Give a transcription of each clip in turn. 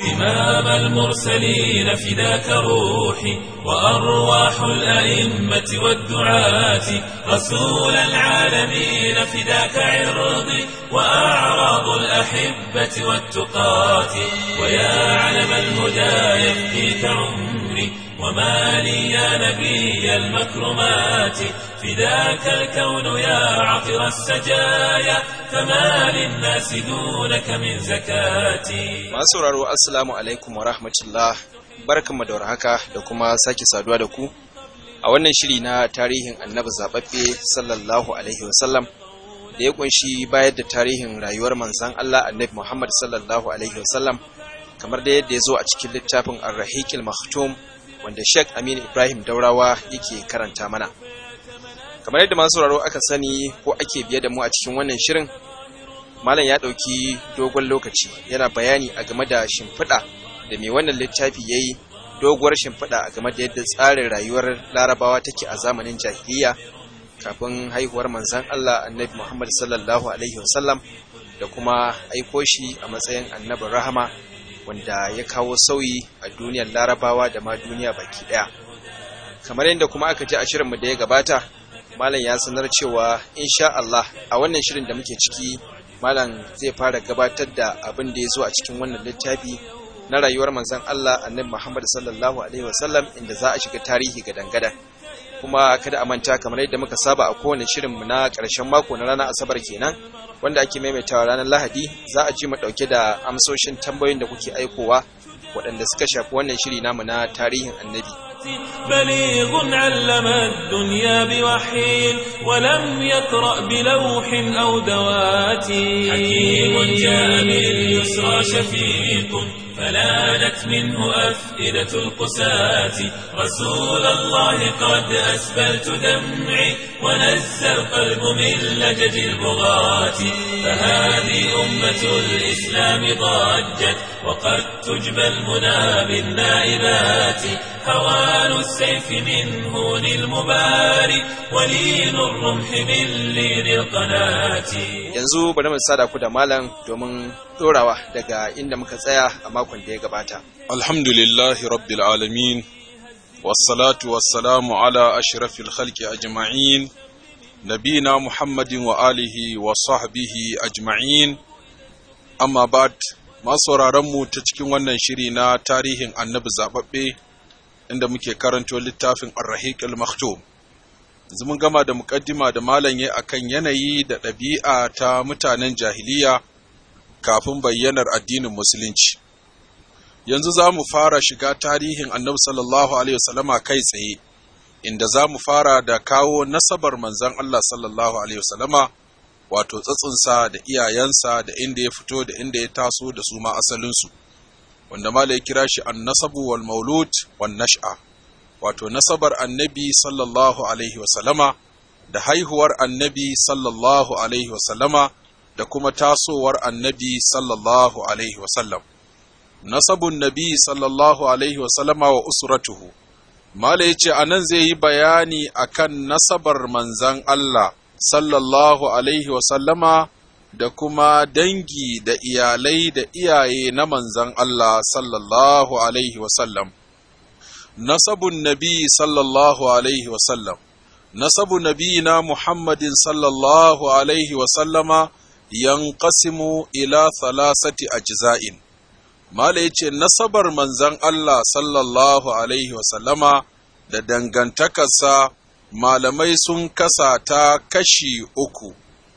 إمام المرسلين فداك روحي وأرواح الأئمة والدعاة رسول العالمين فداك عرضي وأعراض الأحبة والتقاة ويا علم الهدى يفديك عمري وما لي يا نبي المكرمات فداك الكون يا عطر السجايا فما للناس دونك من زكاتي masu sauraro assalamu alaikum wa rahmatullah barkanmu da warhaka da kuma sake saduwa da ku a wannan shiri na tarihin annabi zababbe sallallahu alaihi wasallam da ya kunshi bayar da tarihin rayuwar manzon Allah annabi Muhammad sallallahu alaihi wasallam kamar da yadda ya zo a cikin littafin Ar-Rahiqil Maktum wanda Sheikh Aminu Ibrahim Daurawa yake karanta mana kamar yadda masu sauraro aka sani ko ake biye da mu a cikin wannan shirin malam ya ɗauki dogon lokaci yana bayani a game da shimfiɗa da mai wannan littafi ya yi doguwar shimfiɗa a game da yadda tsarin rayuwar larabawa take a zamanin jahiliya kafin haihuwar manzan Allah annabi Muhammad sallallahu alaihi wasallam da kuma aiko shi a matsayin annabin rahama wanda ya kawo sauyi a duniyar larabawa da ma duniya baki ɗaya kamar yadda kuma aka ji a shirinmu da ya gabata malam ya sanar cewa insha Allah a wannan shirin da muke ciki malam zai fara gabatar da abin da ya zo a cikin wannan littafi na rayuwar manzon Allah annabi Muhammad sallallahu alaihi wasallam inda za a shiga tarihi ga dangada kuma kada a manta kamar yadda muka saba a kowane shirin mu na ƙarshen mako na ranar asabar kenan wanda ake maimaitawa ranar lahadi za a ji mu ɗauke da amsoshin tambayoyin da kuke aikowa waɗanda suka shafi wannan shiri namu na tarihin annabi بليغ علم الدنيا بوحي ولم يقرأ بلوح أو دوات حكيم جاء باليسرى شفيق فلانت منه أفئدة القساة رسول الله قد أسبلت دمعي ونزى القلب من لجج البغاة فهذه أمة الإسلام ضجت وقد تجبى المنى بالنائبات هوان السيف من هون المباري ولين الرمح من لين القناة yanzu bari mu sada ku da malam domin dorawa daga inda muka tsaya a makon da ya gabata الحمد لله رب العالمين والصلاة والسلام على أشرف الخلق أجمعين نبينا محمد وآله وصحبه أجمعين أما بعد ما mu ta cikin wannan shiri na tarihin annabi zaɓaɓɓe inda muke karanto littafin Ar-Rahiq al-Maktum yanzu mun gama da muƙaddima da malam ya akan yanayi da ɗabi'a ta mutanen jahiliya kafin bayyanar addinin musulunci yanzu za mu fara shiga tarihin annabi sallallahu alaihi wasallama kai tsaye inda za mu fara da kawo nasabar manzon Allah sallallahu alaihi wasallama wato tsatsinsa da iyayensa da inda ya fito da inda ya taso da su ma asalinsu wanda mala ya kira shi annasabu wal maulud wan nash'a wato nasabar annabi sallallahu alaihi wasallama da haihuwar annabi sallallahu alaihi wasallama da kuma tasowar annabi sallallahu alaihi wasallam nasabun nabi sallallahu alaihi wasallama wa usratuhu mala yace anan zai yi bayani akan nasabar manzan Allah sallallahu alaihi wasallama da kuma dangi da iyalai da iyaye na manzan Allah sallallahu alaihi wasallam nasabun nabi sallallahu alaihi wasallam nasabu nabiyina muhammadin sallallahu alaihi wasallama yanqasimu ila thalathati ajza'in mala yace nasabar manzan Allah sallallahu alaihi wasallama da dangantakarsa malamai sun kasa ta kashi uku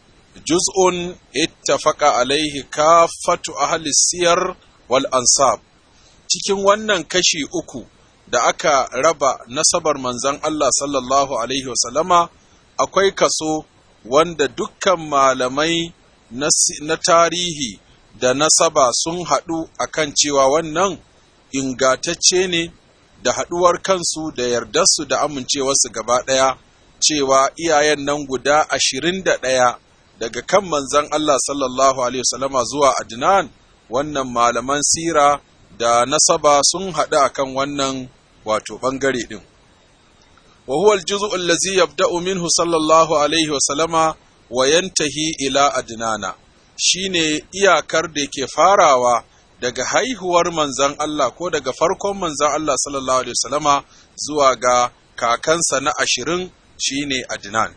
juz'un ittafaqa alaihi kafatu ahli siyar wal ansab cikin wannan kashi uku da aka raba nasabar manzan Allah sallallahu alaihi wasallama akwai kaso wanda dukkan malamai na tarihi da nasaba sun haɗu akan cewa wannan ingatacce ne da haɗuwar kansu da yardarsu da amincewarsu gaba ɗaya cewa iyayen nan guda ashirin da ɗaya daga kan manzan Allah sallallahu Alaihi wasallama zuwa Adnan wannan malaman sira da nasaba sun haɗu akan wannan wato ɓangare ɗin. wa huwa al-juz'u allazi yabda'u minhu sallallahu alaihi wa sallama wa yantahi ila adnana shine iyakar da yake farawa daga haihuwar manzan Allah ko daga farkon manzan Allah sallallahu alaihi wasallama zuwa ga kakansa na ashirin shine Adnan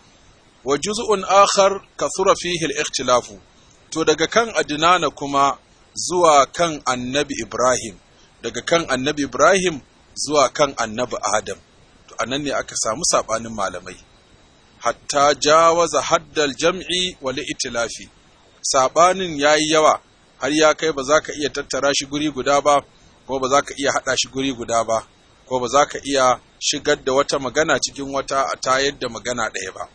wa juz'un akhar kathura fihi al-ikhtilafu to daga kan Adnana kuma zuwa kan Annabi Ibrahim daga kan Annabi Ibrahim zuwa kan Annabi Adam to anan ne aka samu sabanin malamai hatta jawaza haddal jam'i wal itilafi sabanin yayi yawa har ya kai ba za ka iya tattara shi guri guda ba ko ba za ka iya haɗa shi guri guda ba ko ba za ka iya shigar da wata magana cikin wata a tayar da magana ɗaya ba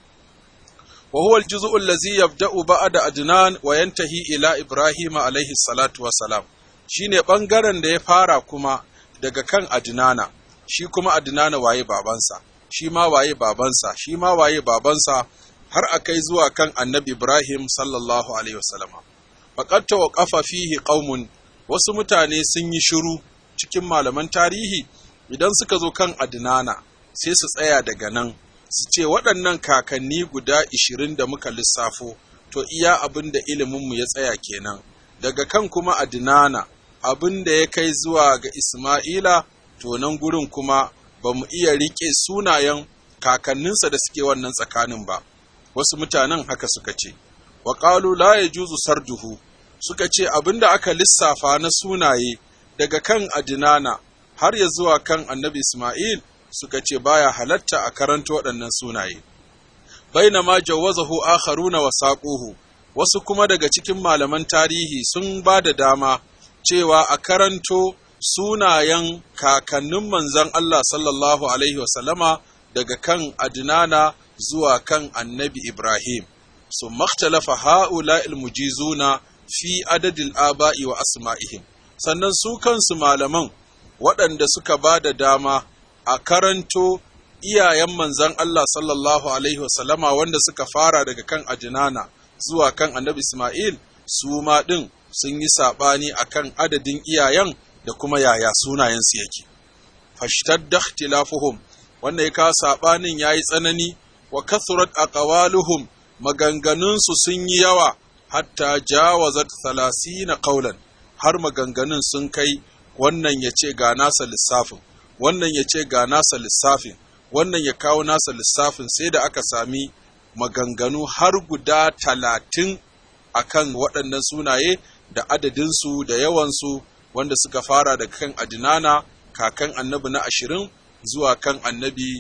wa huwa al-juz'u allazi yabda'u ba'da adnan wa yantahi ila ibrahim alayhi salatu wa salam shine bangaren da ya fara kuma daga kan adnana shi kuma adnana waye babansa shi ma waye babansa shi ma waye babansa har akai zuwa kan annabi ibrahim sallallahu alaihi wasallama faqad tawaqafa fihi qaumun wasu mutane sun yi shiru cikin malaman tarihi idan suka zo kan adnana sai su tsaya daga nan su ce waɗannan kakanni guda ishirin da muka lissafo to iya abin da iliminmu ya tsaya kenan daga kan kuma adnana abin da ya kai zuwa ga isma'ila to nan gurin kuma ba mu iya riƙe sunayen kakanninsa da suke wannan tsakanin ba wasu mutanen haka suka ce wa ƙalu la ya juzu sarduhu suka ce abin da aka lissafa na sunaye daga kan adinana har ya zuwa kan annabi Ismail suka ce baya halatta a karanta waɗannan sunaye. Baina ma jawazahu akharuna wa saquhu wasu kuma daga cikin malaman tarihi sun ba da dama cewa a karanto sunayen kakannin manzon Allah sallallahu alaihi wasallama daga kan adinana zuwa kan annabi Ibrahim. Su makhtalafa ha'ula mujizuna fi adadil aba'i wa asma'ihim. Sannan su kansu malaman waɗanda suka ba da dama a karanto iyayen manzan Allah sallallahu Alaihi wasallama wanda suka fara daga kan ajinana zuwa kan annabi Ismail su ma ɗin sun yi saɓani a kan adadin iyayen da kuma yaya sunayensu yake. Fashtar da ikhtilafuhum wanda ya kawo saɓanin ya yi tsanani wa kathurat aqwaluhum maganganunsu sun yi yawa hatta jawazat na qaulan har maganganun sun kai wannan ya ce ga nasa lissafin wannan ya ce ga nasa lissafin wannan ya kawo nasa lissafin sai da aka sami maganganu har guda talatin a kan waɗannan sunaye da adadinsu da yawansu wanda suka fara daga kan adinana kakan annabi na ashirin zuwa kan annabi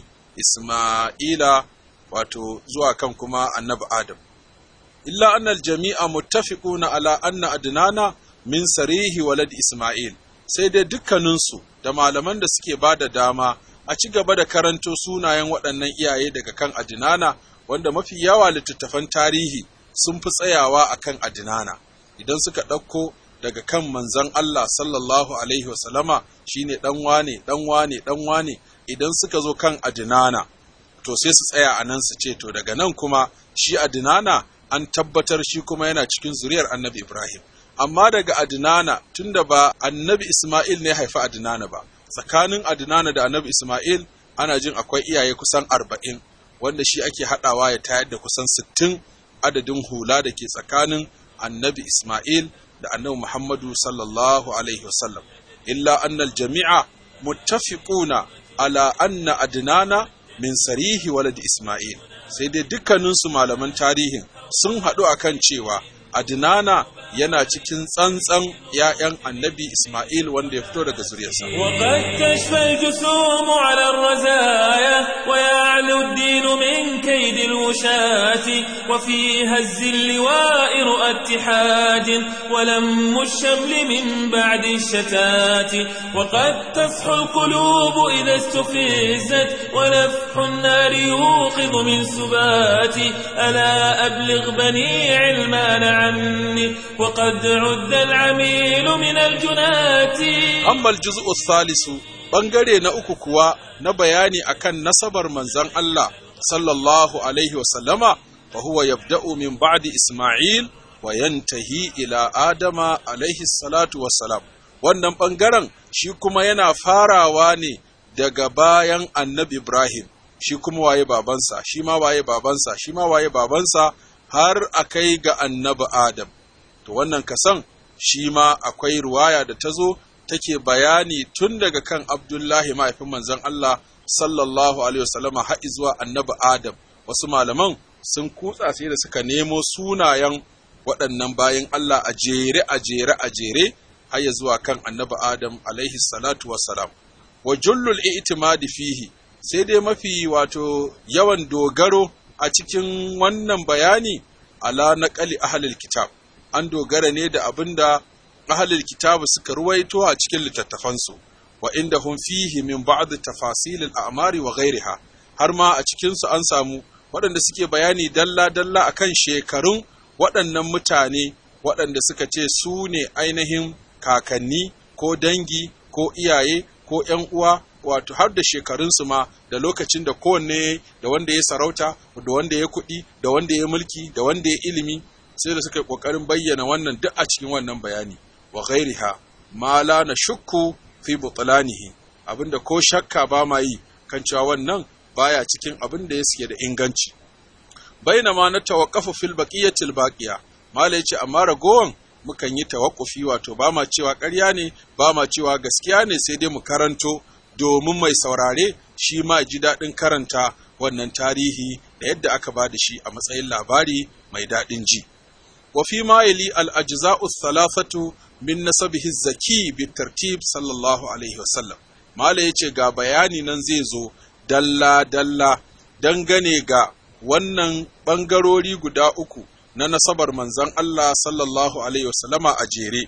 isma'ila wato zuwa kan kuma annabi adam illa annal jami'a muttafiquna ala anna adnana min sarihi walad isma'il sai dai dukkaninsu da malaman da suke ba da dama a ci gaba da karanto sunayen waɗannan iyaye daga kan adinana wanda mafi yawa littattafan tarihi sun fi tsayawa a kan adinana idan suka ɗauko daga kan manzan Allah sallallahu alaihi wasallama shine ɗan wane ɗan wane ɗan wane idan suka zo kan adinana to sai su tsaya a nan su ce to daga nan kuma shi adinana an tabbatar shi kuma yana cikin zuriyar annabi Ibrahim amma daga Adnana tunda ba annabi Ismail ne haifi Adnana ba tsakanin Adnana da annabi Ismail ana jin akwai iyaye kusan arba'in wanda shi ake haɗawa ya tayar da kusan sittin adadin hula da ke tsakanin annabi Ismail da annabi Muhammadu sallallahu alaihi wasallam illa annal jami'a muttafiquna ala anna Adnana min sarihi walad Ismail sai dai dukkaninsu malaman tarihin sun haɗu akan cewa Adnana yana cikin tsantsan ‘ya'yan annabi Ismail wanda ya fito daga zuriyarsa. وقد تشفى الجسوم على الرزايا ويعلو الدين من كيد الوشاة وفي هز اللواء رؤى اتحاد ولم الشمل من بعد الشتات وقد تصحو القلوب إذا استفزت ونفح النار يوقظ من سبات ألا أبلغ بني علمان عني وقد عد العميل من الجنات Amma juz'u thalisu ɓangare na uku kuwa na bayani akan nasabar manzon Allah sallallahu alaihi wasallama fa huwa yabda'u min ba'di Isma'il wa yantahi ila Adama alaihi salatu wassalam. Wannan ɓangaren shi kuma yana farawa ne daga bayan annabi Ibrahim, shi kuma waye babansa, shi ma waye babansa, shi ma waye babansa har a kai ga annabi Adam. To wannan kasan shi ma akwai ruwaya da ta zo take bayani tun daga kan Abdullahi mahaifin manzon Allah sallallahu alaihi wasallama har zuwa annabi Adam wasu malaman sun kutsa sai da suka nemo sunayen waɗannan bayan Allah a jere a jere a jere har ya zuwa kan annabi Adam alaihi salatu wassalam wa jullul i'timadi fihi sai dai mafi wato yawan dogaro a cikin wannan bayani ala naqali ahlul kitab an dogara ne da abinda ahlul kitab suka ruwaito a cikin littattafansu wa inda hum fihi min ba'd tafasil al-a'mari wa ghayriha har ma a cikin su an samu waɗanda suke bayani dalla dalla akan shekarun waɗannan mutane waɗanda suka ce su ne ainihin kakanni ko dangi ko iyaye ko ‘yan uwa wato har da shekarunsu ma da lokacin da kowanne da wanda ya sarauta da wanda ya kuɗi da wanda ya mulki da wanda ya ilimi sai da suka yi ƙoƙarin bayyana wannan duk a cikin wannan bayani wa ghairiha ma la na shukku fi butlanihi abinda ko shakka ba ma yi kan cewa wannan baya cikin abin da ya suke da inganci bainama na tawaqqafu fil baqiyatil baqiya mala yace amma ragowan mukan yi tawakkufi wato ba ma cewa ƙarya ne ba ma cewa gaskiya ne sai dai mu karanto domin mai saurare shi ma ji daɗin karanta wannan tarihi da yadda aka ba da shi a matsayin labari mai daɗin ji. wa fi ma yali al ajza'u thalathatu min nasabihi zaki bi tartib sallallahu alaihi wasallam mala yace ga bayani nan zai zo dalla dalla dangane ga wannan bangarori guda uku na nasabar manzon Allah sallallahu alaihi wasallama a jere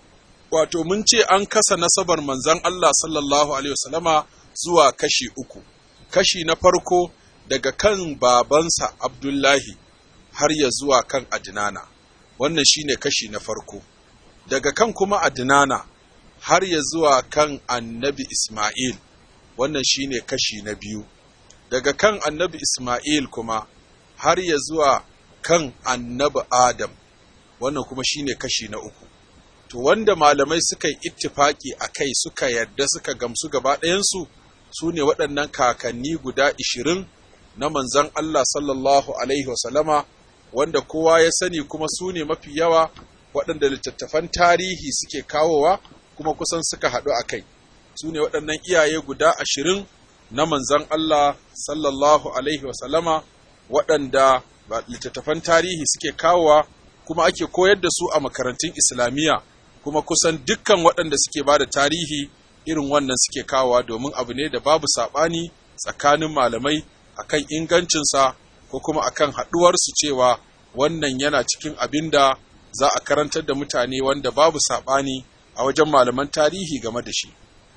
wato mun ce an kasa nasabar manzon Allah sallallahu alaihi wasallama zuwa kashi uku kashi na farko daga kan babansa Abdullahi har ya zuwa kan Adnana wannan shine kashi na farko daga kan kuma Adnana har ya zuwa kan Annabi Ismail wannan shine kashi na biyu daga kan Annabi Ismail kuma har ya zuwa kan Annabi Adam wannan kuma shine kashi na uku to wanda malamai suka yi ittifaki a kai suka yarda suka gamsu gaba ɗayansu su ne waɗannan kakanni guda ishirin na manzan Allah sallallahu Alaihi wasallama wanda kowa ya sani kuma su ne mafi yawa waɗanda littattafan tarihi suke kawowa kuma kusan suka haɗu a kai su ne waɗannan iyaye guda ashirin na manzan Allah sallallahu Alaihi wasallama waɗanda littattafan tarihi suke kawowa kuma ake koyar da su a makarantun islamiyya kuma kusan dukkan waɗanda suke ba da tarihi irin wannan suke kawowa domin abu ne da babu saɓani tsakanin malamai akan ingancinsa ko kuma akan haɗuwarsu cewa wannan yana cikin abin da za a karantar da mutane wanda babu saɓani a wajen malaman tarihi game da shi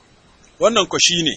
wannan ko shine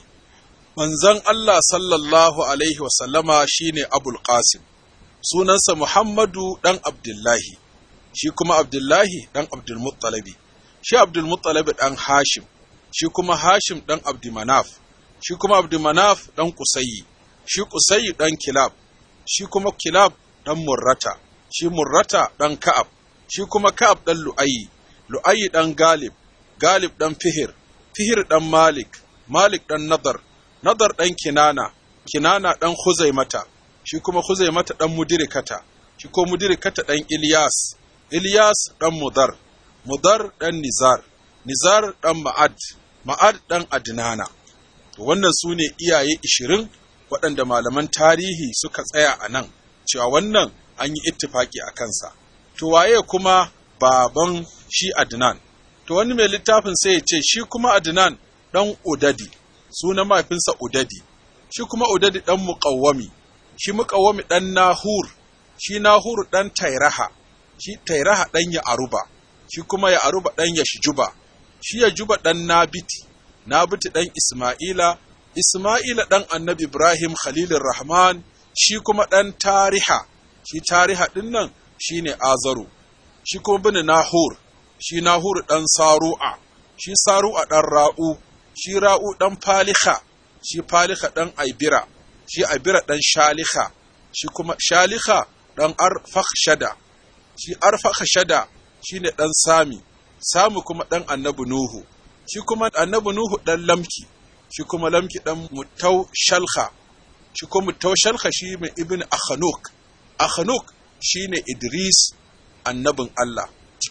manzon Allah sallallahu alaihi wasallama shine Abul Qasim sunansa Muhammadu ɗan Abdullahi shi kuma Abdullahi ɗan Abdulmuttalabi shi Abdulmuttalabi ɗan Hashim shi kuma Hashim ɗan Abdumanaf shi kuma Abdumanaf ɗan Kusayi shi Kusayi ɗan Kilab shi kuma Kilab ɗan Murrata shi Murrata ɗan Ka'ab shi kuma Ka'ab ɗan Lu'ayi Lu'ayi ɗan Galib Galib ɗan Fihir Fihir ɗan Malik Malik ɗan Nadar Nadar ɗan Kinana Kinana ɗan Huzaimata shi kuma Huzaimata ɗan Mudirikata shi ko Mudirikata ɗan Ilyas Ilyas ɗan Mudar Mudar ɗan Nizar Nizar ɗan Ma'ad Ma'ad ɗan Adnana to wannan su ne iyaye ishirin waɗanda malaman tarihi suka tsaya a nan cewa wannan an yi ittifaki a kansa to waye kuma baban shi Adnan to wani mai littafin sai ya ce shi kuma Adnan ɗan Udadi sunan mahaifinsa Udadi shi kuma Udadi ɗan Muƙawwami shi Muƙawwami ɗan Nahur shi Nahur ɗan Tairaha shi Tairaha ɗan ya Aruba shi kuma ya Aruba ɗan ya Shijuba shi ya Juba ɗan Nabiti Nabiti ɗan Isma'ila Isma'ila ɗan Annabi Ibrahim Khalilur Rahman shi kuma ɗan Tariha shi Tariha ɗin nan shi ne Azaru shi kuma bin Nahur shi Nahur ɗan Saru'a shi Saru'a ɗan Ra'u shi Ra'u ɗan Faliha shi Faliha ɗan Aibira shi Aibira ɗan Shaliha shi kuma Shaliha ɗan Arfakshada shi Arfakshada shi ne ɗan Sami Sami kuma ɗan Annabi Nuhu shi kuma Annabi Nuhu ɗan Lamki shi kuma Lamki ɗan Mutau Shalha shi kuma Mutau Shalha shi mai Ibn Akhanuk Akhanuk shi ne Idris annabin Allah cike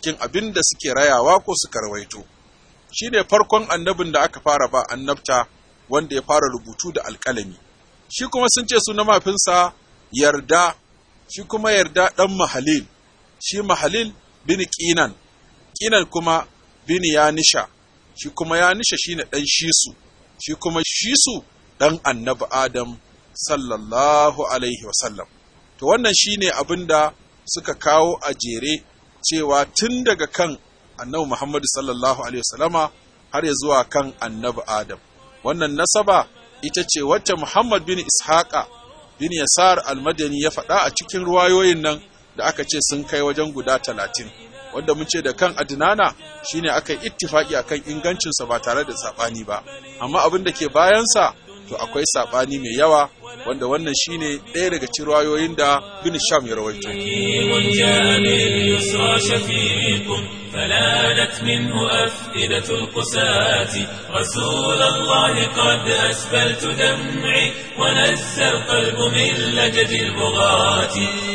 cikin abin da suke rayawa ko suka rawaito shi ne farkon annabin da aka fara ba annabta wanda ya fara rubutu da alƙalami shi kuma sun ce suna mafinsa yarda shi kuma yarda ɗan mahalil shi mahalil bin ƙinan ƙinan kuma bin yanisha shi kuma yanisha shi ne ɗan shisu shi kuma shisu ɗan annabi adam sallallahu alaihi wasallam to wannan shi ne abin da suka kawo a jere cewa tun daga kan annabi muhammadu sallallahu alaihi wasallama har ya zuwa kan annabi adam wannan nasaba ita ce wacce muhammad bin ishaqa bin yasar almadani ya faɗa a cikin ruwayoyin nan da aka ce sun kai wajen guda talatin wanda mun ce da kan adinana shine aka yi ittifaki akan ingancinsa ba tare da saɓani ba amma abin da ke bayansa to akwai saɓani mai yawa wanda wannan shine ɗaya daga cikin ruwayoyin da bin sham ya rawaito فلانت منه أفئدة القساة رسول الله قد أسبلت دمعي ونزى القلب من لجد البغاة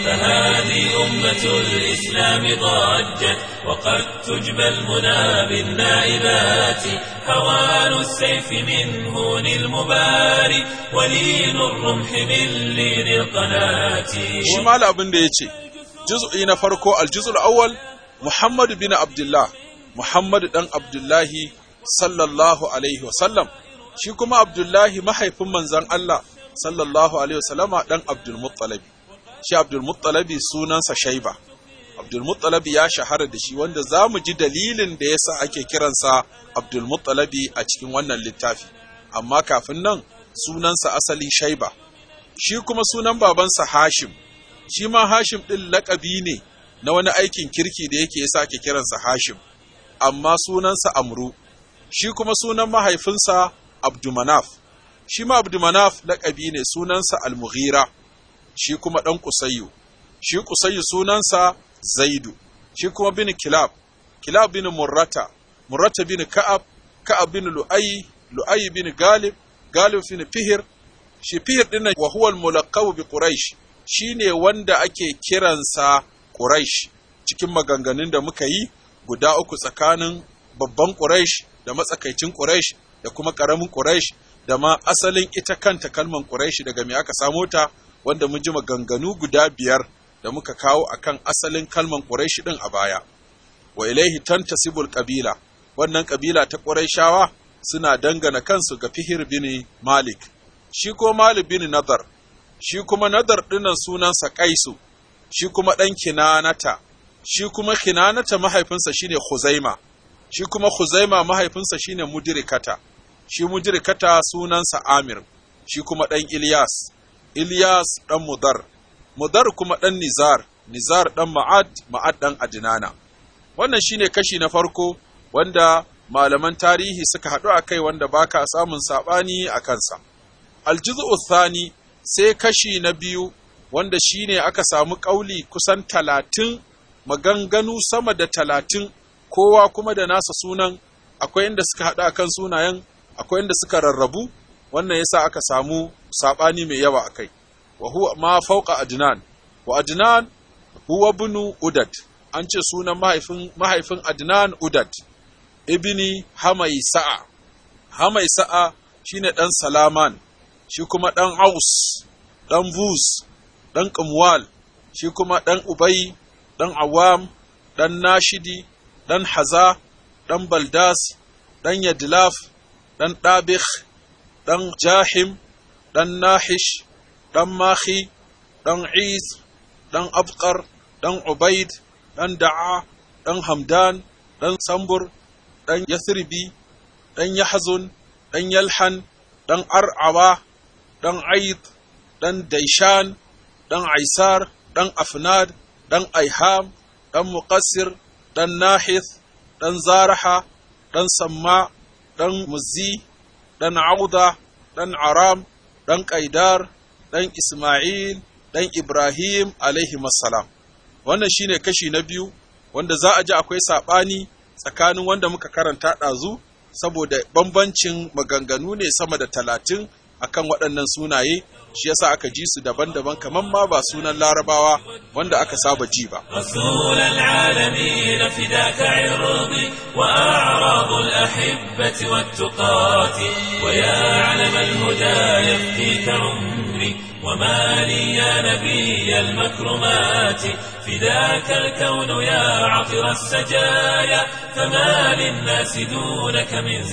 فهذه أمة الإسلام ضجت وقد تجبى المنى بالنائبات هوان السيف من هون المباري ولين الرمح من لين القناة شمال أبن ديتي جزء نفرقو الجزء الأول Muhammad bin Abdullah, Muhammad ɗan Abdullahi sallallahu Alaihi wasallam, shi kuma Abdullahi mahaifin manzan Allah sallallahu Alaihi wasallama ɗan Abdulmuttalabi. Shi Abdulmuttalabi sunansa Shaiba. Abdulmuttalabi ya shahara da shi wanda za mu ji dalilin da ya sa ake kiransa Abdulmuttalabi a cikin wannan littafi. Amma kafin nan sunansa asali Shaiba. Shi kuma sunan babansa Hashim. Shi ma Hashim ɗin laƙabi ne na wani aikin kirki da yake ya sake kiransa Hashim, amma sunansa Amru, shi kuma sunan mahaifinsa Abdumanaf, shi ma Abdumanaf laƙabi ne sunansa Almughira, shi kuma ɗan Kusayyu, shi Kusayyu sunansa Zaidu, shi kuma bin Kilab, Kilab bin Murrata, Murrata bin Ka'ab, Ka'ab bin Lu'ayi, Lu'ayi bin Galib, Galib bin Fihir, shi Fihir ɗin wa huwa al bi Quraish, shine wanda ake kiransa Quraish cikin maganganun da muka yi guda uku tsakanin babban Quraish da matsakaicin Quraish da kuma ƙaramin Quraish da ma asalin ita kanta kalman Quraish daga me aka samo ta wanda mun ji maganganu guda biyar da muka kawo akan asalin kalman Quraish din a baya wa ilaihi tantasibul qabila wannan kabila ta Quraishawa suna dangana kansu ga Fihir bin Malik shi ko Malik bin Nadar shi kuma Nadar dinnan sunansa Qaisu shi kuma ɗan kinanata, shi kuma kinanata mahaifinsa shine Huzaima, shi kuma Huzaima mahaifinsa shine Mudirikata, shi Mudirikata sunansa Amir, shi kuma ɗan Ilyas, Ilyas ɗan Mudar, Mudar kuma ɗan Nizar, Nizar ɗan Ma'ad, Ma'ad ɗan Adinana. Wannan shine kashi na farko wanda malaman tarihi suka haɗu a kai wanda baka samun saɓani a kansa. Aljizu Thani sai kashi na biyu wanda shi ne aka samu ƙauli kusan talatin maganganu sama da talatin kowa kuma da nasa sunan akwai inda suka haɗa kan sunayen akwai inda suka rarrabu wannan yasa aka samu saɓani mai yawa a kai wa huwa ma fauka adnan wa adnan huwa bunu udad an ce sunan mahaifin mahaifin adnan udad ibni hamaisa'a hamaisa'a shine ɗan salaman shi kuma ɗan aus ɗan bus ɗan ƙamwal, shi kuma ɗan Ubai, ɗan Awam, ɗan Nashidi, ɗan Haza, ɗan Baldas, ɗan Yadlaf, ɗan Ɗabih, ɗan Jahim, ɗan Nahish, ɗan Mahi, ɗan Is, ɗan Abqar, ɗan Ubaid, ɗan Da'a, ɗan Hamdan, ɗan Sambur, ɗan Yathribi, ɗan Yahzun, ɗan Yalhan, ɗan Ar'awa, ɗan Aid, ɗan Daishan, ɗan Aisar, ɗan Afnad, ɗan Aiham, ɗan Muqassir, ɗan Nahith, ɗan Zaraha, ɗan Samma, ɗan Muzzi, ɗan Auda, ɗan Aram, ɗan Qaidar, ɗan Ismail, ɗan Ibrahim alaihi salam. Wannan shine kashi na biyu wanda za a ji akwai saɓani tsakanin wanda muka karanta ɗazu saboda bambancin maganganu ne sama da talatin akan waɗannan sunaye shi yasa aka ji su daban-daban kamar ma ba sunan larabawa wanda aka saba ji ba رسول العالمين فداك عرضي وأعراض الأحبة والتقاة ويا علم الهدى يفديك عمري وما لي يا نبي المكرمات فداك الكون يا عطر السجايا فما للناس دونك من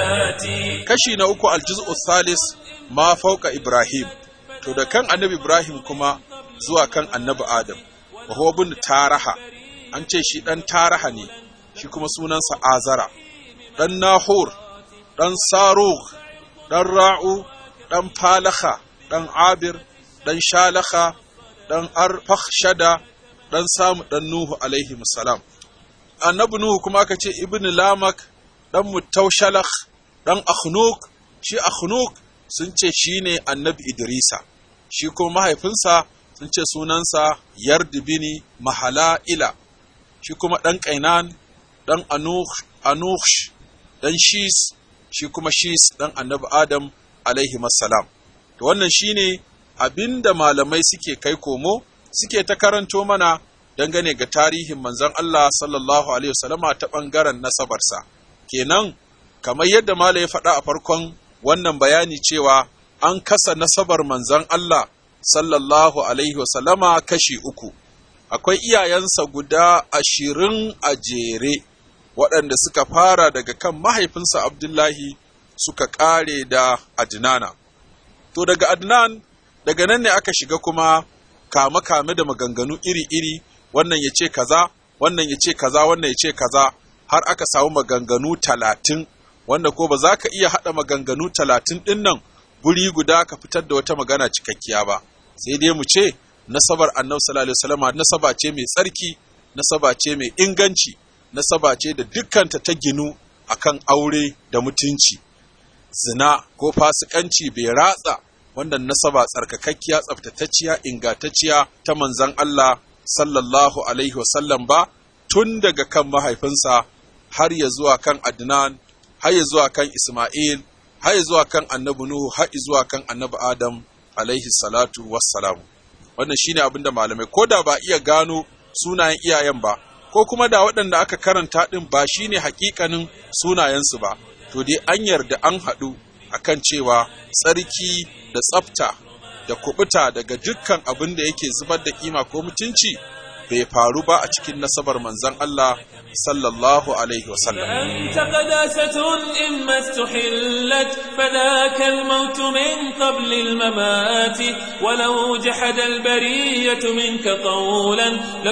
زكاتي kashi na uku aljuz'u thalis ma fauka ibrahim to da kan annabi ibrahim kuma zuwa kan annabi adam wa huwa bin taraha an ce shi dan taraha ne shi kuma sunansa azara dan nahur dan sarugh dan ra'u dan falaha dan abir dan shalaha dan arfakhshada dan samu dan nuhu alaihi salam annabi nuhu kuma aka ce ibnu lamak dan mutaushalakh dan akhnuk shi akhnuk sun ce shine annabi idrisa shi kuma mahaifinsa sun ce sunansa yardibini mahala'ila shi kuma dan kainan dan anuh anush dan shis shi kuma shis dan annabi adam alaihi salam to wannan shine abinda malamai suke kai komo suke ta karanto mana dangane ga tarihin manzon Allah sallallahu alaihi wasallama ta bangaren nasabarsa kenan kamar yadda Malam ya faɗa a farkon wannan bayani cewa an kasa nasabar manzon Allah sallallahu alaihi wasallama kashi uku akwai iyayensa guda ashirin a jere waɗanda suka fara daga kan mahaifinsa Abdullahi suka ƙare da Adnana to daga Adnan daga nan ne aka shiga kuma kame-kame da maganganu iri-iri wannan ya ce kaza wannan ya ce kaza wannan ya ce kaza har aka samu maganganu talatin wanda ko ba za ka iya haɗa maganganu talatin ɗin nan guri guda ka fitar da wata magana cikakkiya ba sai dai mu ce nasabar annabi sallallahu alaihi wasallam nasaba ce mai tsarki nasaba ce mai inganci nasaba ce da dukkanta ta ginu akan aure da mutunci zina ko fasikanci bai ratsa wannan nasaba tsarkakakkiya tsaftatacciya ingantacciya ta manzon Allah sallallahu alaihi wasallam ba tun daga kan mahaifinsa har ya zuwa kan Adnan har ya zuwa kan Ismail har ya zuwa kan annabi Nuhu har ya zuwa kan annabi Adam alaihi salatu wassalam wannan shine abin da malamai ko da ba iya gano sunayen iyayen ba ko kuma da waɗanda aka karanta ɗin ba shine hakikanin sunayensu ba to dai an yarda an haɗu akan cewa tsarki da tsafta da kubuta daga dukkan abin da yake zubar da kima ko mutunci bai faru ba a cikin nasabar manzon Allah sallallahu alaihi wasallam أنت قداسة إما استحلت فذاك الموت من قبل الممات ولو جحد البرية منك قولا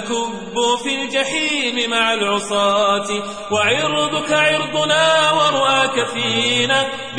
لكبوا في الجحيم مع العصاة وعرضك عرضنا ورؤاك فينا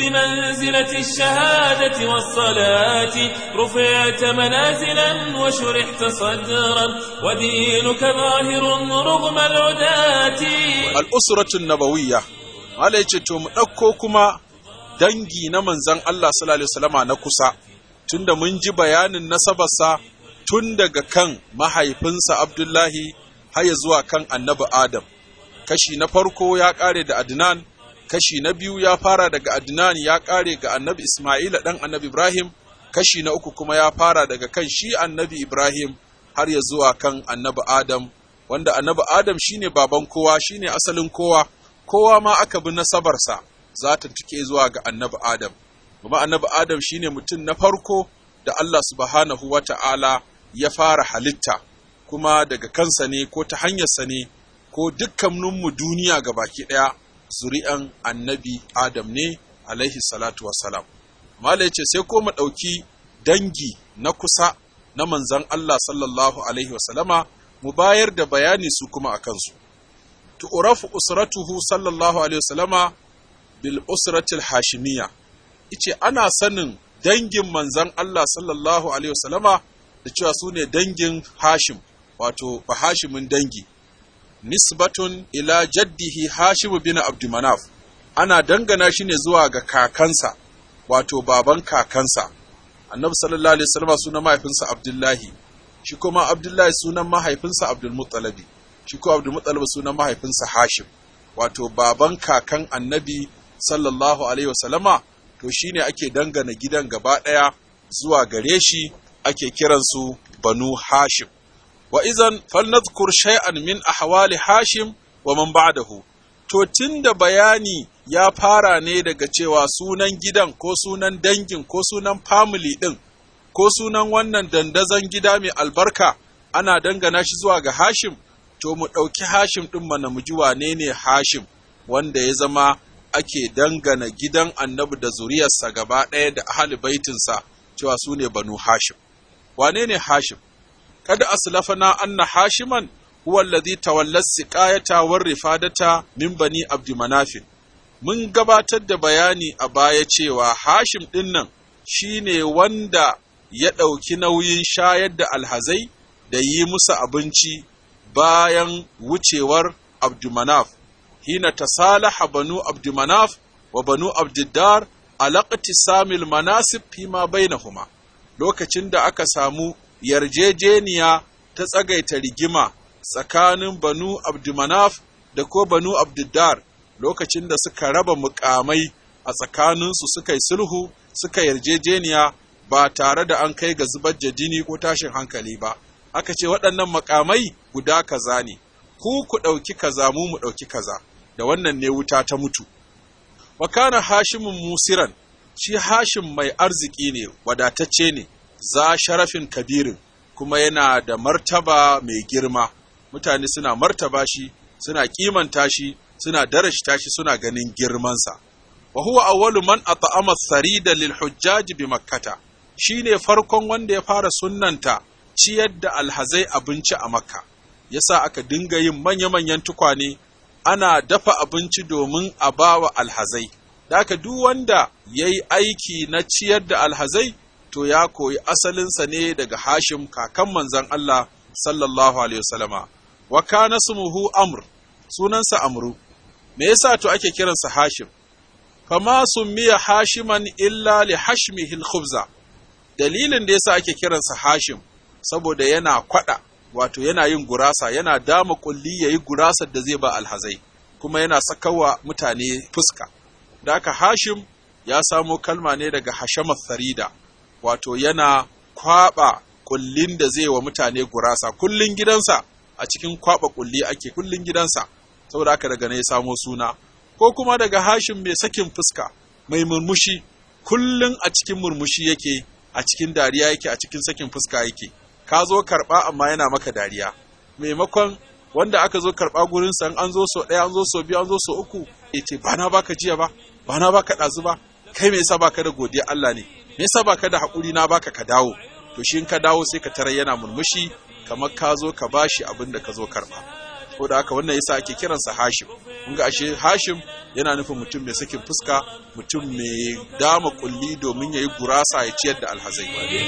بمنزلة الشهادة والصلاة رفعت منازلا وشرحت صدرا ودينك ظاهر رغم العداة al'usratun nabawiyya mala ya ce to mu ɗauko kuma dangi na manzan Allah sallallahu alaihi wasallama na kusa tunda mun ji bayanin nasabarsa tun daga kan mahaifinsa Abdullahi har ya zuwa kan annabi Adam kashi na farko ya ƙare da Adnan kashi na biyu ya fara daga Adnan ya ƙare ga annabi Ismaila ɗan annabi Ibrahim kashi na uku kuma ya fara daga kan shi annabi Ibrahim har ya zuwa kan annabi Adam wanda annabi Adam shine baban kowa shine asalin kowa kowa ma aka bi nasabarsa za ta tuke zuwa ga annabi Adam kuma annabi Adam shine mutum na farko da Allah subhanahu wata'ala ya fara halitta kuma daga kansa ne ko ta hanyarsa ne ko dukkaninmu duniya ga baki ɗaya zuri'an annabi Adam ne alaihi salatu wassalam Mala ce sai ko mu ɗauki dangi na kusa na manzan Allah sallallahu alaihi wasallama mu bayar da bayani su kuma a kansu. Tu'urafu usratuhu sallallahu Alaihi wasallama bil usratil hashimiyya, ice ana sanin dangin manzan Allah sallallahu Alaihi wasallama da cewa su ne dangin hashim, wato ba hashimin dangi. Nisbatun ila jaddihi hashimu bin Abdumanaf, ana dangana shi ne zuwa ga kakansa, wato baban kakansa. Annabi sallallahu Alaihi wasallama suna mahaifinsa Abdullahi. shi kuma Abdullahi sunan mahaifinsa Abdulmuttalabi, shi kuma Abdulmuttalabi sunan mahaifinsa Hashim, wato baban kakan annabi sallallahu Alaihi wasallama to shine ake dangana gidan gaba ɗaya zuwa gare shi ake kiransu banu hashim wa izan falnadhkur shay'an min ahwali hashim wa man ba'dahu to tunda bayani ya fara ne daga cewa sunan gidan ko sunan dangin ko sunan family din ko sunan wannan dandazon gida mai albarka ana dangana shi zuwa ga hashim to mu ɗauki hashim ɗin mana mu ji wane ne hashim wanda ya zama ake dangana gidan annabi da zuriyarsa gaba ɗaya da ahli baitinsa cewa su ne banu hashim wane ne hashim kada aslafana anna hashiman huwa alladhi tawalla siqayata war rifadata min bani abdi manafin mun gabatar da bayani a baya cewa hashim ɗin nan shine wanda ya ɗauki nauyin shayar da alhazai da yi musu abinci bayan wucewar abdumanaf hina tasalaha banu abdumanaf wa banu abdiddar alaƙati samil manasib fima bainahuma lokacin da aka samu yarjejeniya ta tsagaita rigima tsakanin banu abdumanaf da ko banu abdiddar lokacin da suka raba mukamai a tsakaninsu suka yi sulhu suka yarjejeniya ba tare da an kai ga zubar da jini ko tashin hankali ba aka ce waɗannan makamai guda kaza ne ku ku ɗauki kaza mu mu ɗauki kaza da wannan ne wuta ta mutu wa kana hashimun musiran shi hashim mai arziki ne wadatacce ne za sharafin kabirin kuma yana da martaba mai girma mutane suna martaba shi suna kimanta shi suna darashta shi suna ganin girmansa wa huwa awwalu man at'ama sarida lil hujjaj bi makkata shine farkon wanda ya fara sunnanta ciyar da alhazai abinci a makka yasa aka dinga yin manya-manyan tukwane ana dafa abinci domin a bawa alhazai da aka duk wanda ya yi aiki na ciyar da alhazai to ya koyi asalinsa ne daga hashim kakan manzan Allah sallallahu alaihi wasallama wa kana smuhu amr sunansa amru me yasa to ake kiransa hashim fama summiya hashiman illa li hashmihi al-khubza dalilin da yasa ake kiransa hashim saboda yana kwada wato yana yin gurasa yana dama kulli yayi gurasar da zai ba alhazai kuma yana sakawa mutane fuska da aka hashim ya samo kalma ne daga hashamat farida wato yana kwaba kullin da zai wa mutane gurasa kullin gidansa a cikin kwaba kulli ake kullin gidansa saboda haka daga ne ya samo suna ko kuma daga hashim mai sakin fuska mai murmushi kullun a cikin murmushi yake a cikin dariya yake a cikin sakin fuska yake ka zo karɓa amma yana maka dariya maimakon wanda aka zo karɓa gurin san an zo so ɗaya an zo so biyu an zo so uku ya ce ba na baka jiya ba ba na baka ɗazu ba kai me yasa baka da godiya Allah ne me yasa baka da haƙuri na baka ka dawo to shi in ka dawo sai ka tarar yana murmushi kamar ka zo ka bashi abin da ka zo karɓa ko da haka wannan yasa ake kiransa Hashim kun ga ashe Hashim yana nufin mutum mai sakin fuska mutum mai dama kulli domin yayi gurasa ya ciyar da alhazai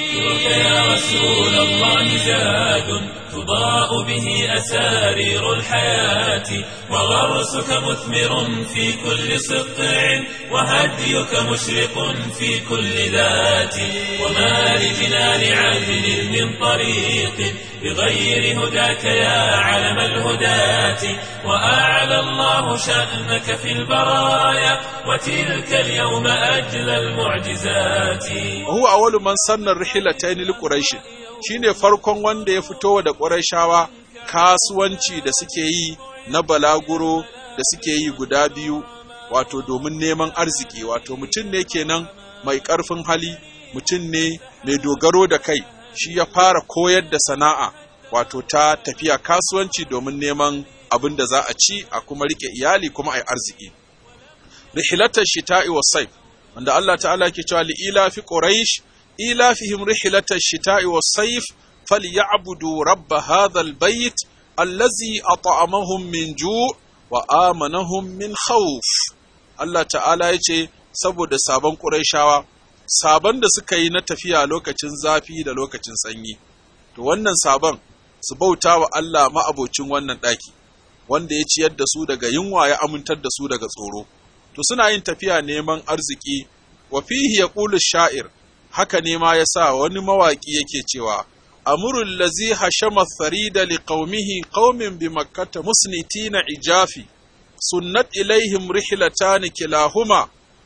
يا رسول الله زاد تضاء به أسارير الحياة وغرسك مثمر في كل سطع وهديك مشرق في كل ذات وما لجنان عدل من طريق بغير هداك يا علم الهداة وأعلى الله شأنك في البرايا وتلك اليوم أجلى المعجزات huwa awwalu man sanna rihlatayn li quraish shine farkon wanda ya fito da quraishawa kasuwanci da suke yi na balaguro da suke yi guda biyu wato domin neman arziki wato mutum ne kenan mai ƙarfin hali mutum ne mai dogaro da kai shi ya fara koyar da sana'a wato ta tafiya kasuwanci domin neman abin da za a ci a kuma rike iyali kuma a yi arziki rihilatar shita'i wa saif wanda Allah ta'ala ke cewa li'ila fi quraish ilafihim rihilatar shita'i wa saif falyabudu rabb hadha albayt allazi at'amahum min ju' wa amanahum min khawf Allah ta'ala yace saboda sabon quraishawa sabon da suka yi na tafiya lokacin zafi da lokacin sanyi to wannan sabon su bauta wa Allah ma'abocin wannan ɗaki wanda ya ciyar da su daga yunwa ya amintar da su daga tsoro to suna yin tafiya neman arziki wa fihi yaqulu sha'ir haka ne ma yasa wani mawaki yake cewa amrul lazi hashama farida liqaumihi qaumin bi makkata musnitina ijafi sunnat ilaihim rihlatan kilahuma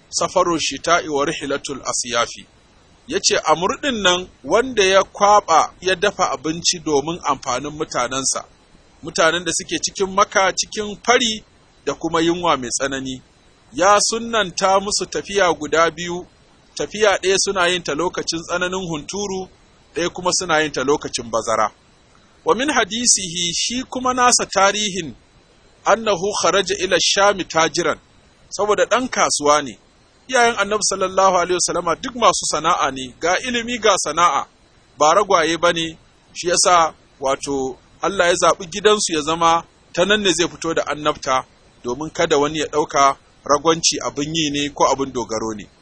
safaru shita'i wa rihlatul asyafi yace amr din nan wanda ya kwaba ya dafa abinci domin amfanin mutanensa mutanen da suke cikin maka cikin fari da kuma yunwa mai tsanani ya sunnanta musu tafiya guda biyu tafiya ɗaya suna yin ta lokacin tsananin hunturu ɗaya kuma suna yin ta lokacin bazara wa min hadisihi shi kuma nasa tarihin annahu kharaja ila shami tajiran saboda ɗan kasuwa ne iyayen annabi sallallahu alaihi wasallama duk masu sana'a ne ga ilimi ga sana'a ba ragwaye ba ne shi yasa wato Allah ya zaɓi gidansu ya zama ta nan ne zai fito da annabta domin kada wani ya ɗauka ragwanci abin yi ne ko abin dogaro ne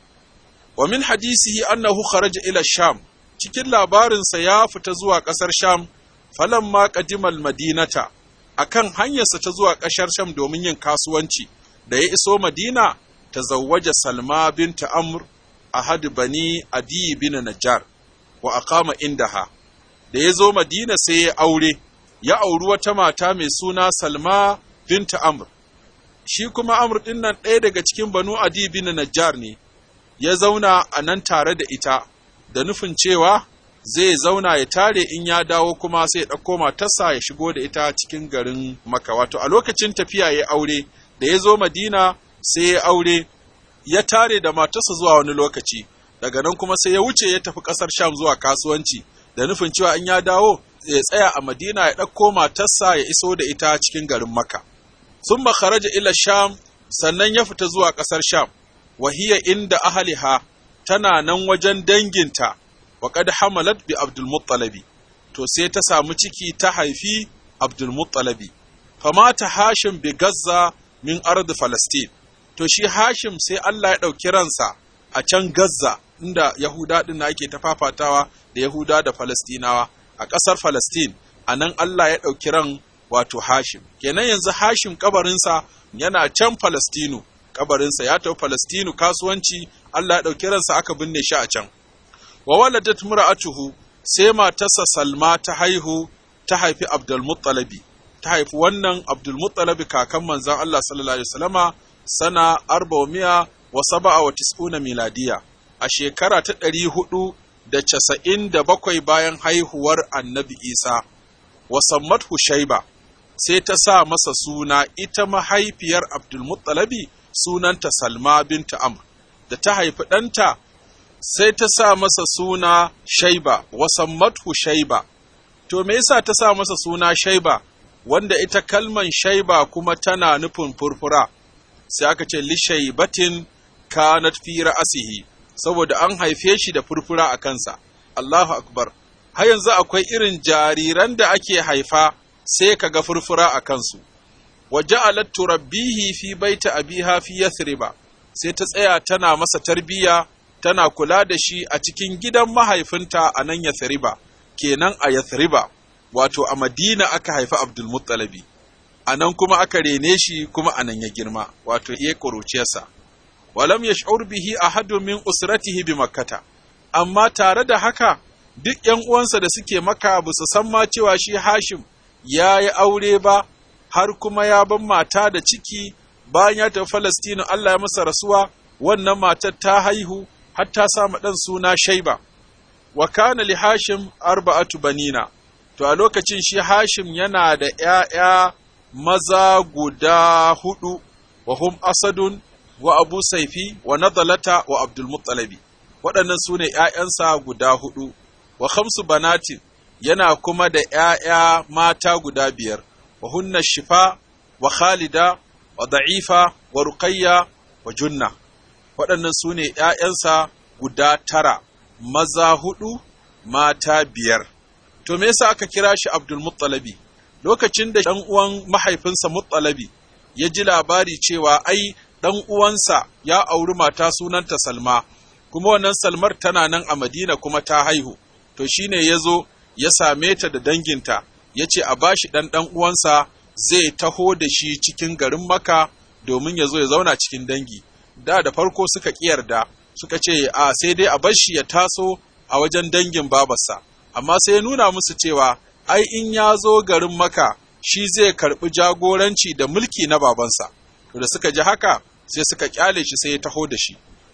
wa min hadisihi annahu kharaja ila sham cikin labarinsa ya fita zuwa ƙasar sham falamma qadimal madinata akan hanyarsa ta zuwa ƙasar sham domin yin kasuwanci da ya iso madina tazawwaja salma binta amr ahad bani adi bin najjar wa aqama indaha da ya zo madina sai ya aure ya auri wata mata mai suna salma binta amr shi kuma amr din nan ɗaya daga cikin banu adi bin najjar ne ya zauna a nan tare da ita da nufin cewa zai zauna ya tare in ya dawo kuma sai ya ɗauko matarsa ya shigo da ita cikin garin maka wato a lokacin tafiya ya aure da ya zo madina sai ya aure ya tare da matarsa zuwa wani lokaci daga nan kuma sai ya wuce ya tafi ƙasar sham zuwa kasuwanci da nufin cewa in ya dawo ya tsaya a madina ya ɗauko matarsa ya iso da ita cikin garin maka sun kharaja ila sham sannan ya fita zuwa ƙasar sham wahiya inda ahaliha tana nan wajen danginta wa qad hamalat bi abdul muttalabi to sai ta samu ciki ta haifi abdul muttalabi famata hashim bi gazza min ardi falastin to shi hashim sai Allah ya ɗauki ransa a can gazza inda yahuda din ake ta fafatawa da yahuda da falastinawa a ƙasar falastin a nan Allah ya ɗauki ran wato hashim kenan yanzu hashim kabarinsa yana can falastinu kabarinsa ya tafi Falastinu kasuwanci Allah ya ɗauki ransa aka binne shi a can. Wa waladat mura'atuhu sai matarsa Salma ta haihu ta haifi Abdul Muttalabi ta haifi wannan Abdul Muttalabi kakan manzon Allah sallallahu alaihi wasallama sana arba'umiya wa saba'a wa tis'una miladiya a shekara ta ɗari hudu da casa'in da bakwai bayan haihuwar annabi Isa wa sammathu Shaiba sai ta sa masa suna ita mahaifiyar Abdul Muttalabi sunanta Salma binta Amr da ta haifi ɗanta sai ta sa masa suna Shaiba wasammathu Shaiba to me yasa ta sa masa suna Shaiba wanda ita kalman Shaiba kuma tana nufin furfura sai aka ce li shaibatin kanat fi ra'sihi saboda an haife shi da furfura a kansa Allahu akbar har yanzu akwai irin jariran da ake haifa sai kaga furfura a kansu wa ja'alat turabbihi fi baiti abiha fi yathriba sai ta tsaya tana masa tarbiya tana kula da shi a cikin gidan mahaifinta a nan yathriba kenan a yathriba wato a madina aka haifi abdul muttalabi a nan kuma aka rene shi kuma a nan ya girma wato iya ƙuruciyarsa walam yash'ur bihi ahadun min usratihi bi makkata amma tare da haka duk ƴan uwansa da suke maka ba su san ma cewa shi hashim ya yi aure ba har kuma ya ban mata da ciki bayan ya tafi Falastinu Allah ya masa rasuwa wannan matar ta haihu har ta sa ɗan suna Shaiba wa kana li Hashim arba'atu banina to a lokacin shi Hashim yana da ƴaƴa maza guda hudu wa hum Asadun wa Abu Saifi wa Nadalata wa Abdul Muttalabi waɗannan su ne ƴaƴansa guda hudu wa khamsu banatin yana kuma da ƴaƴa mata guda biyar wa hunna shifa wa khalida wa da'ifa wa ruqayya wa junna waɗannan su ne ‘ya'yansa guda tara maza hudu mata biyar to me yasa aka kira shi abdul muttalabi lokacin da ɗan uwan mahaifinsa muttalabi ya ji labari cewa ai ɗan uwansa ya auri mata sunanta salma kuma wannan salmar tana nan a madina kuma ta haihu to shine ya zo ya same ta da danginta ya ce a bashi ɗan ɗan uwansa zai taho da shi cikin garin maka domin ya zo ya zauna cikin dangi da da farko suka yarda suka ce a sai dai a bar shi ya taso a wajen dangin babarsa amma sai ya nuna musu cewa ai in ya zo garin maka shi zai karɓi jagoranci da mulki na babansa to da suka ji haka sai suka kyale shi sai ya taho da shi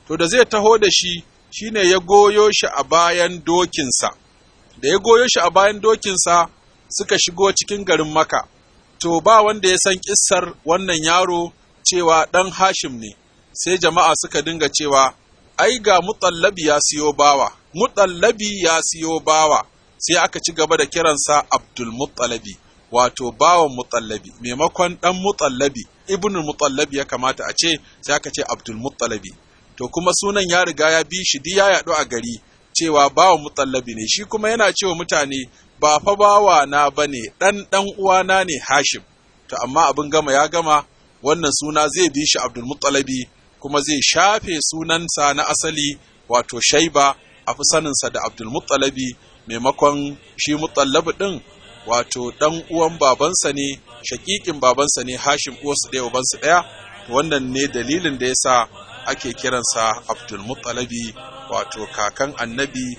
to da zai taho da shi shine ya goyo shi a bayan dokinsa da ya goyo shi a bayan dokinsa suka shigo cikin garin maka to ba wanda ya san kissar wannan yaro cewa ɗan hashim ne sai jama'a suka dinga cewa ai ga mutallabi ya siyo bawa mutallabi ya siyo bawa sai aka ci gaba da kiransa abdul mutallabi wato bawan mutallabi maimakon ɗan mutallabi ibnu mutallabi ya kamata a ce sai aka ce abdul mutallabi to kuma sunan ya riga ya bi shi ya yaɗu a gari cewa bawan mutallabi ne shi kuma yana cewa mutane ba fa bawa na bane ɗan ɗan uwana ne hashim to amma abin gama ya gama wannan suna zai bi shi abdul mutallabi kuma zai shafe sunansa na asali wato shaiba a fi saninsa da abdul mutallabi maimakon shi mutallabi ɗin wato ɗan uwan babansa ne shakikin babansa ne hashim uwarsu ɗaya ubansu ɗaya wannan ne dalilin da yasa ake kiransa abdul mutalabi wato kakan annabi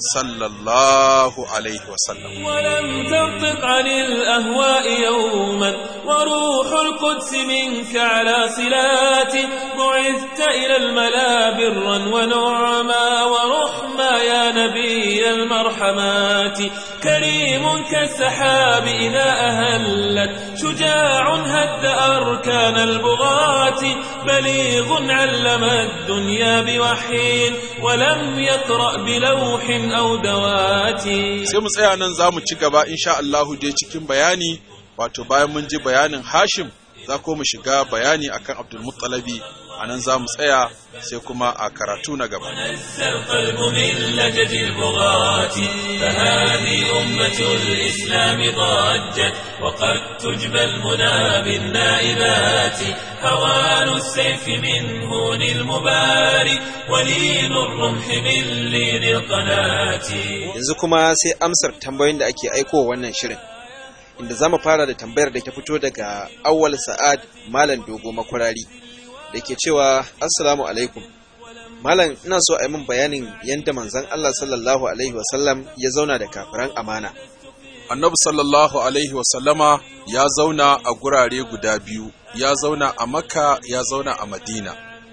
sallallahu alaihi wasallam ولم تنطق عن الأهواء يوما وروح القدس منك على صلات بعثت إلى الملا برا ونعما ورحما يا نبي المرحمات كريم كالسحاب إذا أهلت شجاع هد أركان البغاة بليغ علم الدنيا بوحي ولم يقرأ بلوح أو دوات sai mu tsaya nan za mu ci gaba insha Allahu dai cikin bayani wato bayan mun ji bayanin Hashim za ko mu shiga bayani akan Abdul Muttalabi a nan za mu tsaya sai kuma a karatu na gaba نزى القلب من لجج البغاة فهذه أمة الإسلام ضجت وقد تجبى المنى بالنائبات هوان السيف من هون المباري ولين الرمح من لين القناة yanzu kuma sai amsar tambayoyin da ake aiko wannan shirin inda za mu fara da tambayar da ta fito daga awwal sa'ad malam dogo makwarari da ke cewa assalamu alaikum malam ina so a yi min bayanin yadda manzon Allah sallallahu alaihi wasallam ya zauna da kafiran amana Annabi sallallahu alaihi wasallama ya zauna a gurare guda biyu ya zauna a Makka ya zauna a Madina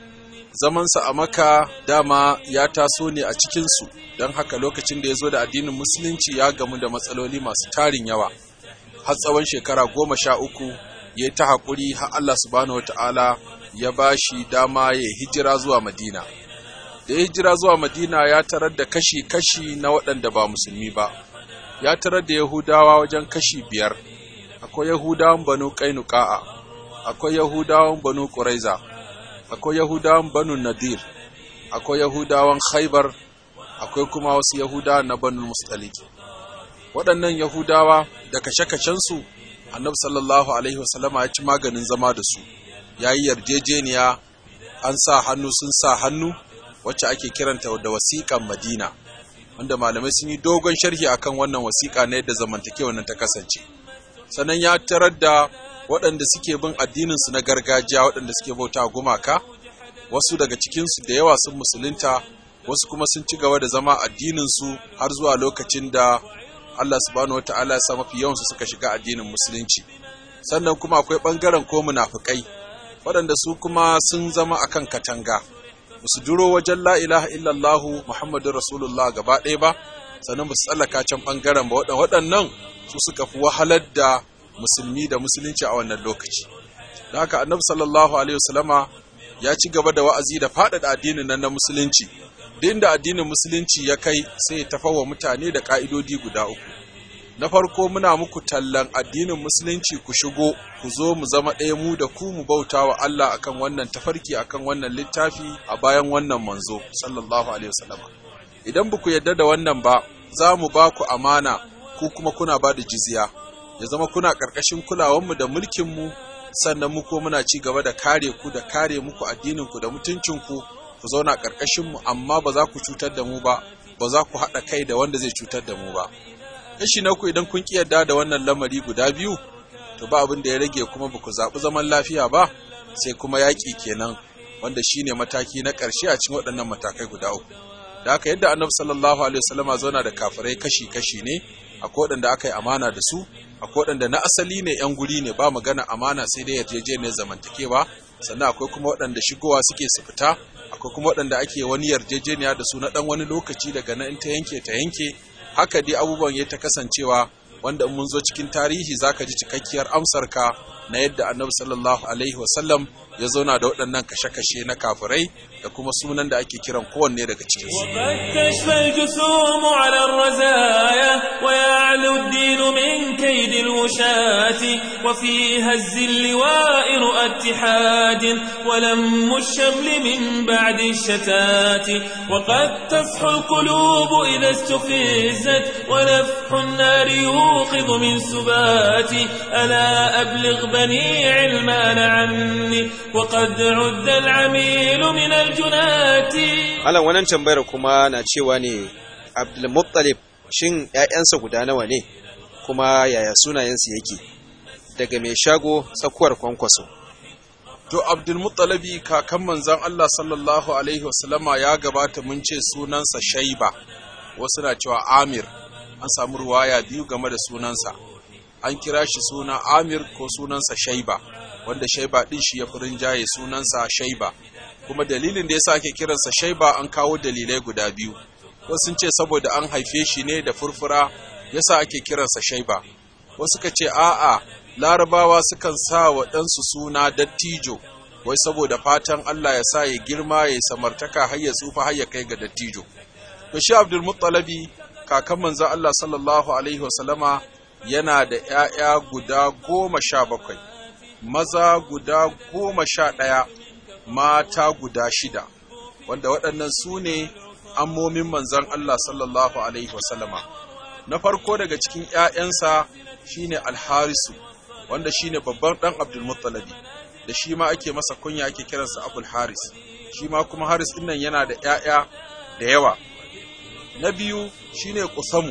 zamansa a Makka dama ya taso ne a cikinsu don haka lokacin da ya zo da addinin musulunci ya gamu da matsaloli masu tarin yawa har tsawon shekara goma sha uku ya yi ta haƙuri har Allah subhanahu wata'ala ya ba shi dama ya hijira zuwa Madina. Da ya hijira zuwa Madina ya tarar da kashi-kashi na waɗanda ba musulmi ba, ya tarar da Yahudawa wajen kashi biyar, akwai Yahudawan banu Kainuka'a, akwai Yahudawan banu Ƙuraiza, akwai Yahudawan banu Nadir, akwai Yahudawan Khaibar, akwai kuma wasu Yahudawa na banu Mustaliki. waɗannan Yahudawa da kashe-kashensu, annabi sallallahu Alaihi wasallama ya ci maganin zama da su, ya yi yarjejeniya an sa hannu sun sa hannu wacce ake kiranta da wasiƙan Madina, wanda malamai sun yi dogon sharhi akan wannan wasiƙa na yadda zamantakewa nan ta kasance. Sannan ya tarar da waɗanda suke bin addininsu na gargajiya waɗanda suke bauta gumaka, wasu daga cikinsu da yawa sun musulunta, wasu kuma sun ci gaba da zama addininsu har zuwa lokacin da Allah subhanahu wata'ala ya sa mafi yawansu suka shiga addinin musulunci sannan kuma akwai ɓangaren ko munafukai waɗanda su kuma sun zama akan katanga su duro wajen la ilaha illallahu muhammadu rasulullah gaba ɗaya ba sannan ba su tsallaka can ɓangaren ba waɗannan su suka fi wahalar da musulmi da musulunci a wannan lokaci da haka annabi sallallahu alaihi wasallama ya ci gaba da wa'azi da faɗaɗa addinin nan na musulunci duk da addinin musulunci ya kai sai ya tafawa mutane da ƙa'idodi guda uku na farko muna muku tallan addinin musulunci ku shigo ku zo mu zama ɗaya mu da ku mu bauta wa Allah akan wannan tafarki akan wannan littafi a bayan wannan manzo sallallahu alaihi wasallam idan ba ku yarda da wannan ba za mu ba ku amana ku kuma kuna ba da jizya ya zama kuna ƙarƙashin kulawanmu da mulkinmu sannan mu ko muna ci gaba da kare ku da kare muku addininku da mutuncinku ku zauna ƙarƙashinmu amma ba za ku cutar da mu ba ba za ku haɗa kai da wanda zai cutar da mu ba kashi na ku idan kun ƙi yarda da wannan lamari guda biyu to ba abin da ya rage kuma ba ku zaɓi zaman lafiya ba sai kuma yaƙi kenan wanda shine mataki na ƙarshe a cikin waɗannan matakai guda uku da haka yadda annabi sallallahu alaihi wasallama zauna da kafirai kashi kashi ne akwai waɗanda aka yi amana da su akwai waɗanda na asali ne yan guri ne ba magana amana sai dai yarjejeniyar zamantakewa sannan akwai kuma waɗanda shigowa suke su fita akwai ko kuma waɗanda ake wani yarjejeniya da su na ɗan wani lokaci daga nan ta yanke ta yanke haka dai abubuwan ya ta kasancewa wanda mun zo cikin tarihi zaka ji cikakkiyar amsarka na yadda annabi sallallahu alaihi wasallam ya zauna da waɗannan kashe-kashe na kafirai da kuma sunan da ake kiran kowanne daga cikin su. وقد تشفى الجسوم على الرزايا ويعلو الدين من كيد الوشاة وفي هز اللواء رؤى اتحاد ولم الشمل من بعد الشتات وقد تصحو القلوب إذا استفزت ونفح النار يوقظ من سبات ألا أبلغ بني علمان عني وقد عد العميل من الجنات Malam wannan tambayar kuma na cewa ne Abdulmuttalib shin ‘ya'yansa guda nawa ne kuma yaya sunayensu yake daga mai shago tsakuwar kwankwaso. To Abdulmuttalabi kakan manzan Allah sallallahu alaihi wasallama ya gabata mun ce sunansa Shaiba wasu na cewa Amir an samu ruwaya biyu game da sunansa an kira shi suna Amir ko sunansa Shaiba wanda Shaiba din shi ya fi rinjaye sunansa Shaiba kuma dalilin da yasa ake kiransa Shaiba an kawo dalilai guda biyu wasu sun ce saboda an haife shi ne da furfura yasa ake kiransa Shaiba wasu ka ce a'a larabawa sukan sa wa ɗansu suna dattijo wai saboda fatan Allah ya sa ya girma ya samartaka har ya tsufa har ya kai ga dattijo to shi Abdul Muttalabi kakan manzon Allah sallallahu alaihi wasallama yana da ‘ya'ya guda goma sha bakwai maza guda goma sha ɗaya mata guda shida wanda waɗannan su ne ammomin manzon Allah sallallahu alaihi wasallama na farko daga cikin ‘ya'yansa shine alharisu wanda shine babban ɗan abdulmuttalabi da shi ma ake masa kunya ake kiransa abul haris shi ma kuma haris ɗin nan yana da ‘ya'ya da yawa na biyu shine kusamu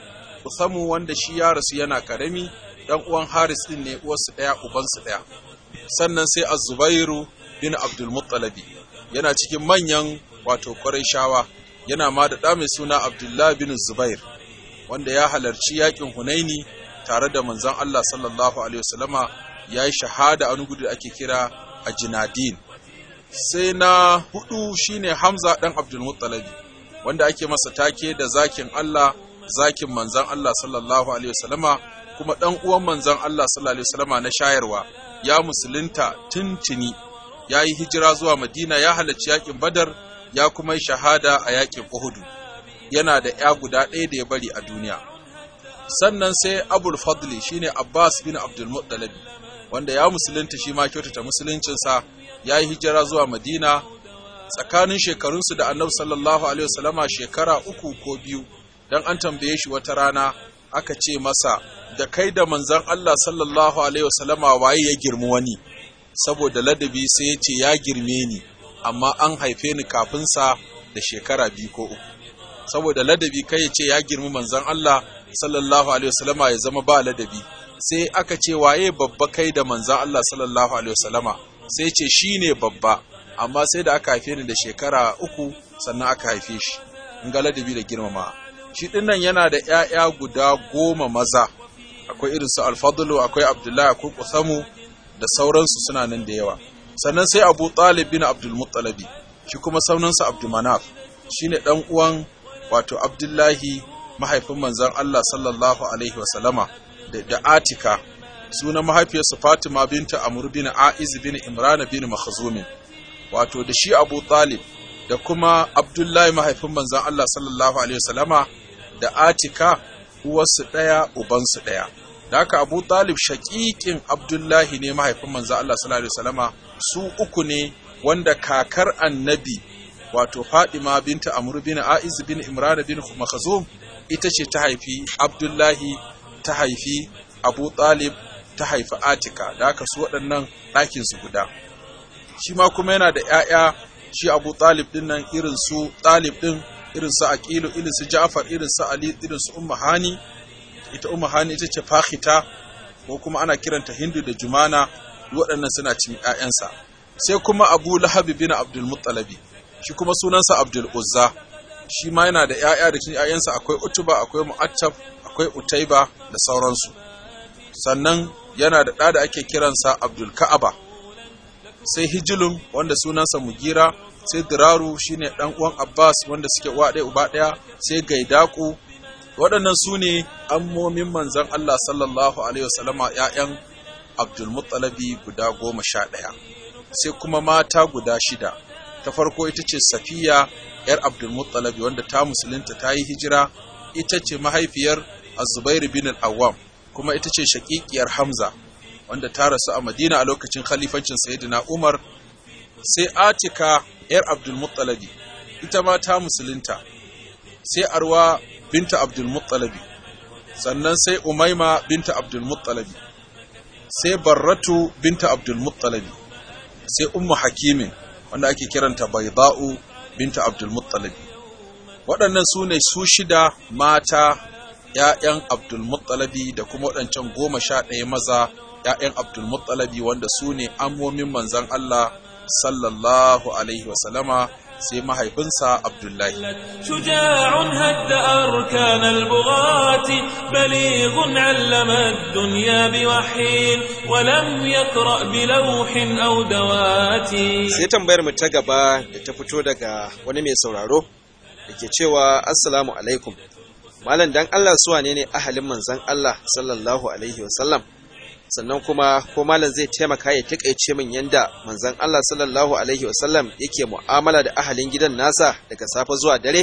kusamu wanda shi ya rasu yana karami ɗan uwan haris ɗin ne uwarsu ɗaya ubansu ɗaya sannan sai azubairu bin abdulmuttalabi yana cikin manyan wato ƙwarai shawa yana ma da ɗa mai suna abdullahi bin zubair wanda ya halarci yakin hunaini tare da manzon Allah sallallahu alaihi wasallama ya yi shahada a wani gudu da ake kira a jinadin sai na hudu shine hamza dan abdul muttalabi wanda ake masa take da zakin Allah zakin manzon Allah sallallahu alaihi wasallama kuma dan uwan manzon Allah sallallahu alaihi wasallama na shayarwa ya musulunta tuntuni ya yi hijira zuwa madina ya halarci yakin badar ya kuma yi shahada a yakin uhudu yana da ya guda ɗaya da ya bari a duniya sannan sai abul fadli shine abbas bin abdul muttalib wanda ya musulunta shi ma kyautata musuluncinsa ya yi hijira zuwa madina tsakanin shekarunsu da annabi sallallahu alaihi wasallama shekara uku ko biyu dan an tambaye shi wata rana aka ce masa da kai da manzon Allah sallallahu alaihi wasallama waye ya girmi wani saboda ladabi sai ya ce ya girme ni amma an haife ni kafin sa da shekara biyu ko uku saboda ladabi kai ya ce ya girmi manzon Allah sallallahu alaihi wasallama ya zama ba ladabi sai aka ce waye babba kai da manzon Allah sallallahu alaihi wasallama sai ce shine babba amma sai da aka haife ni da shekara uku sannan aka haife shi in ga ladabi da girmama shi dinnan yana da ƴaƴa guda goma maza akwai irin su alfadlu akwai abdullahi akwai kusamu da sauransu suna nan da yawa sannan sai abu talib bin abdul muttalabi shi kuma saunansa abdul manaf shine dan uwan wato abdullahi mahaifin manzon Allah sallallahu alaihi wasallama da, da atika sunan mahaifiyarsa fatima binta amr bin aiz bin imran bin makhzum wato da shi abu talib da kuma abdullahi mahaifin manzon Allah sallallahu alaihi wasallama da atika uwarsu ɗaya ubansu ɗaya da haka abu talib shaƙiƙin abdullahi ne mahaifin manzon Allah sallallahu alaihi wasallama su uku ne wanda kakar annabi wato Fadima binta Amr bin Aiz bin Imran bin Makhzum ita ce ta haifi Abdullahi ta haifi Abu Talib ta haifi Atika da haka su waɗannan ɗakin su guda shi ma kuma yana da ƴaƴa shi Abu Talib din nan irin su Talib din irin su Aqilu irin su Ja'far irin su Ali irin su Ummu Hani ita Ummu Hani ita ce Fakhita ko kuma ana kiranta Hindu da Jumana waɗannan suna cin ƴaƴansa sai kuma Abu Lahab bin Abdul Muttalabi shi kuma sunansa Abdul Uzza shi ma yana da ‘ya'ya da cikin ‘ya'yansa akwai Utuba akwai Mu'attab akwai Utaiba da sauransu sannan yana da ɗa da ake kiransa Abdul Ka'aba sai Hijilun wanda sunansa Mugira sai diraru shine dan uwan abbas wanda suke uwa ɗaya uba ɗaya sai gaidaku waɗannan su ne ammomin manzon allah sallallahu alaihi wasallama ƴaƴan abdulmuttalabi guda goma sha ɗaya sai kuma mata guda shida ta farko ita ce safiya yar abdulmuttalabi wanda ta musulunta ta yi hijira ita ce mahaifiyar azubair bin al-awwam kuma ita ce shaƙiƙiyar hamza wanda ta rasu a madina a lokacin khalifancin sayyidina umar sai atika yar abdulmuttalabi ita ma ta musulunta sai arwa binta abdulmuttalabi sannan sai umaima binta abdulmuttalabi sai barratu binta abdulmuttalabi sai ummu hakimin wanda ake kiranta baida'u binta abdulmuttalabi waɗannan su ne su shida mata ‘ya'yan abdulmuttalabi da kuma waɗancan goma sha ɗaya maza ‘ya'yan abdulmuttalabi wanda su ne ammomin manzan Allah sallallahu alaihi wasallama sai mahaifinsa Abdullahi. شجاع هد أركان البغاة بليغ علم الدنيا بوحي ولم يقرأ بلوح أو دوات sai tambayar mu ta gaba da ta fito daga wani mai sauraro da ke cewa assalamu alaikum malam dan Allah su wane ne ahalin manzon Allah sallallahu alaihi wasallam sannan kuma ko malam zai taimaka ya takaice min yanda manzon Allah sallallahu alaihi wasallam yake mu'amala da ahalin gidan nasa daga safe zuwa dare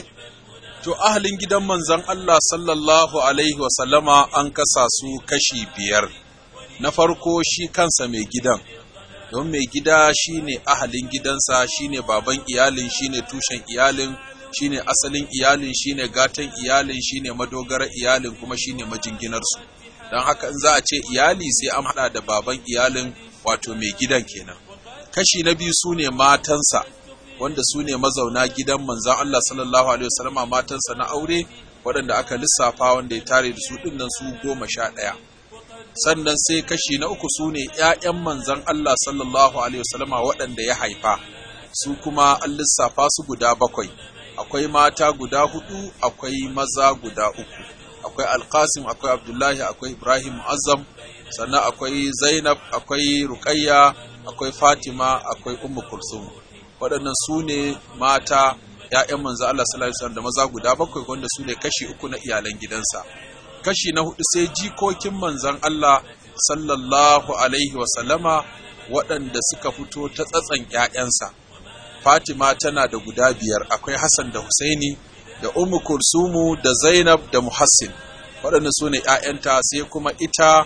To ahalin gidan manzon Allah sallallahu alaihi wasallama an kasa su kashi biyar. Na farko shi kansa mai gidan, don mai gida shi ne ahalin gidansa, shi ne baban iyalin, shi ne tushen iyalin, shi ne asalin iyalin, shi ne gatan iyalin, shi ne madogarar iyalin kuma shi ne majinginarsu. Don haka in za a ce iyali sai an haɗa da baban iyalin wato mai gidan kenan. Kashi na biyu su ne matansa, wanda su ne mazauna gidan manzan Allah sallallahu Alaihi wasallama matansa na aure waɗanda aka lissafa wanda ya tare da su ɗin nan su goma sha ɗaya. Sannan sai kashi na uku su ne ‘ya'yan manzan Allah sallallahu Alaihi wasallama waɗanda ya haifa, su kuma an lissafa su guda bakwai, akwai mata guda hudu, akwai maza guda uku, akwai Alkasim, akwai Abdullahi, akwai Ibrahim Azam, sannan akwai Zainab, akwai Ruqayya, akwai Fatima, akwai Ummu Kulsum. waɗannan su ne mata ‘ya'yan manzo Allah sallallahu alaihi da maza guda bakwai wanda su ne kashi uku na iyalan gidansa. Kashi na hudu sai jikokin manzan Allah sallallahu alaihi wasallama waɗanda suka fito ta tsatsan ‘ya'yansa. Fatima tana da guda biyar akwai Hassan da Husaini da Ummu Kulsumu da Zainab da Muhassin. Waɗannan su ne ‘ya'yanta sai kuma ita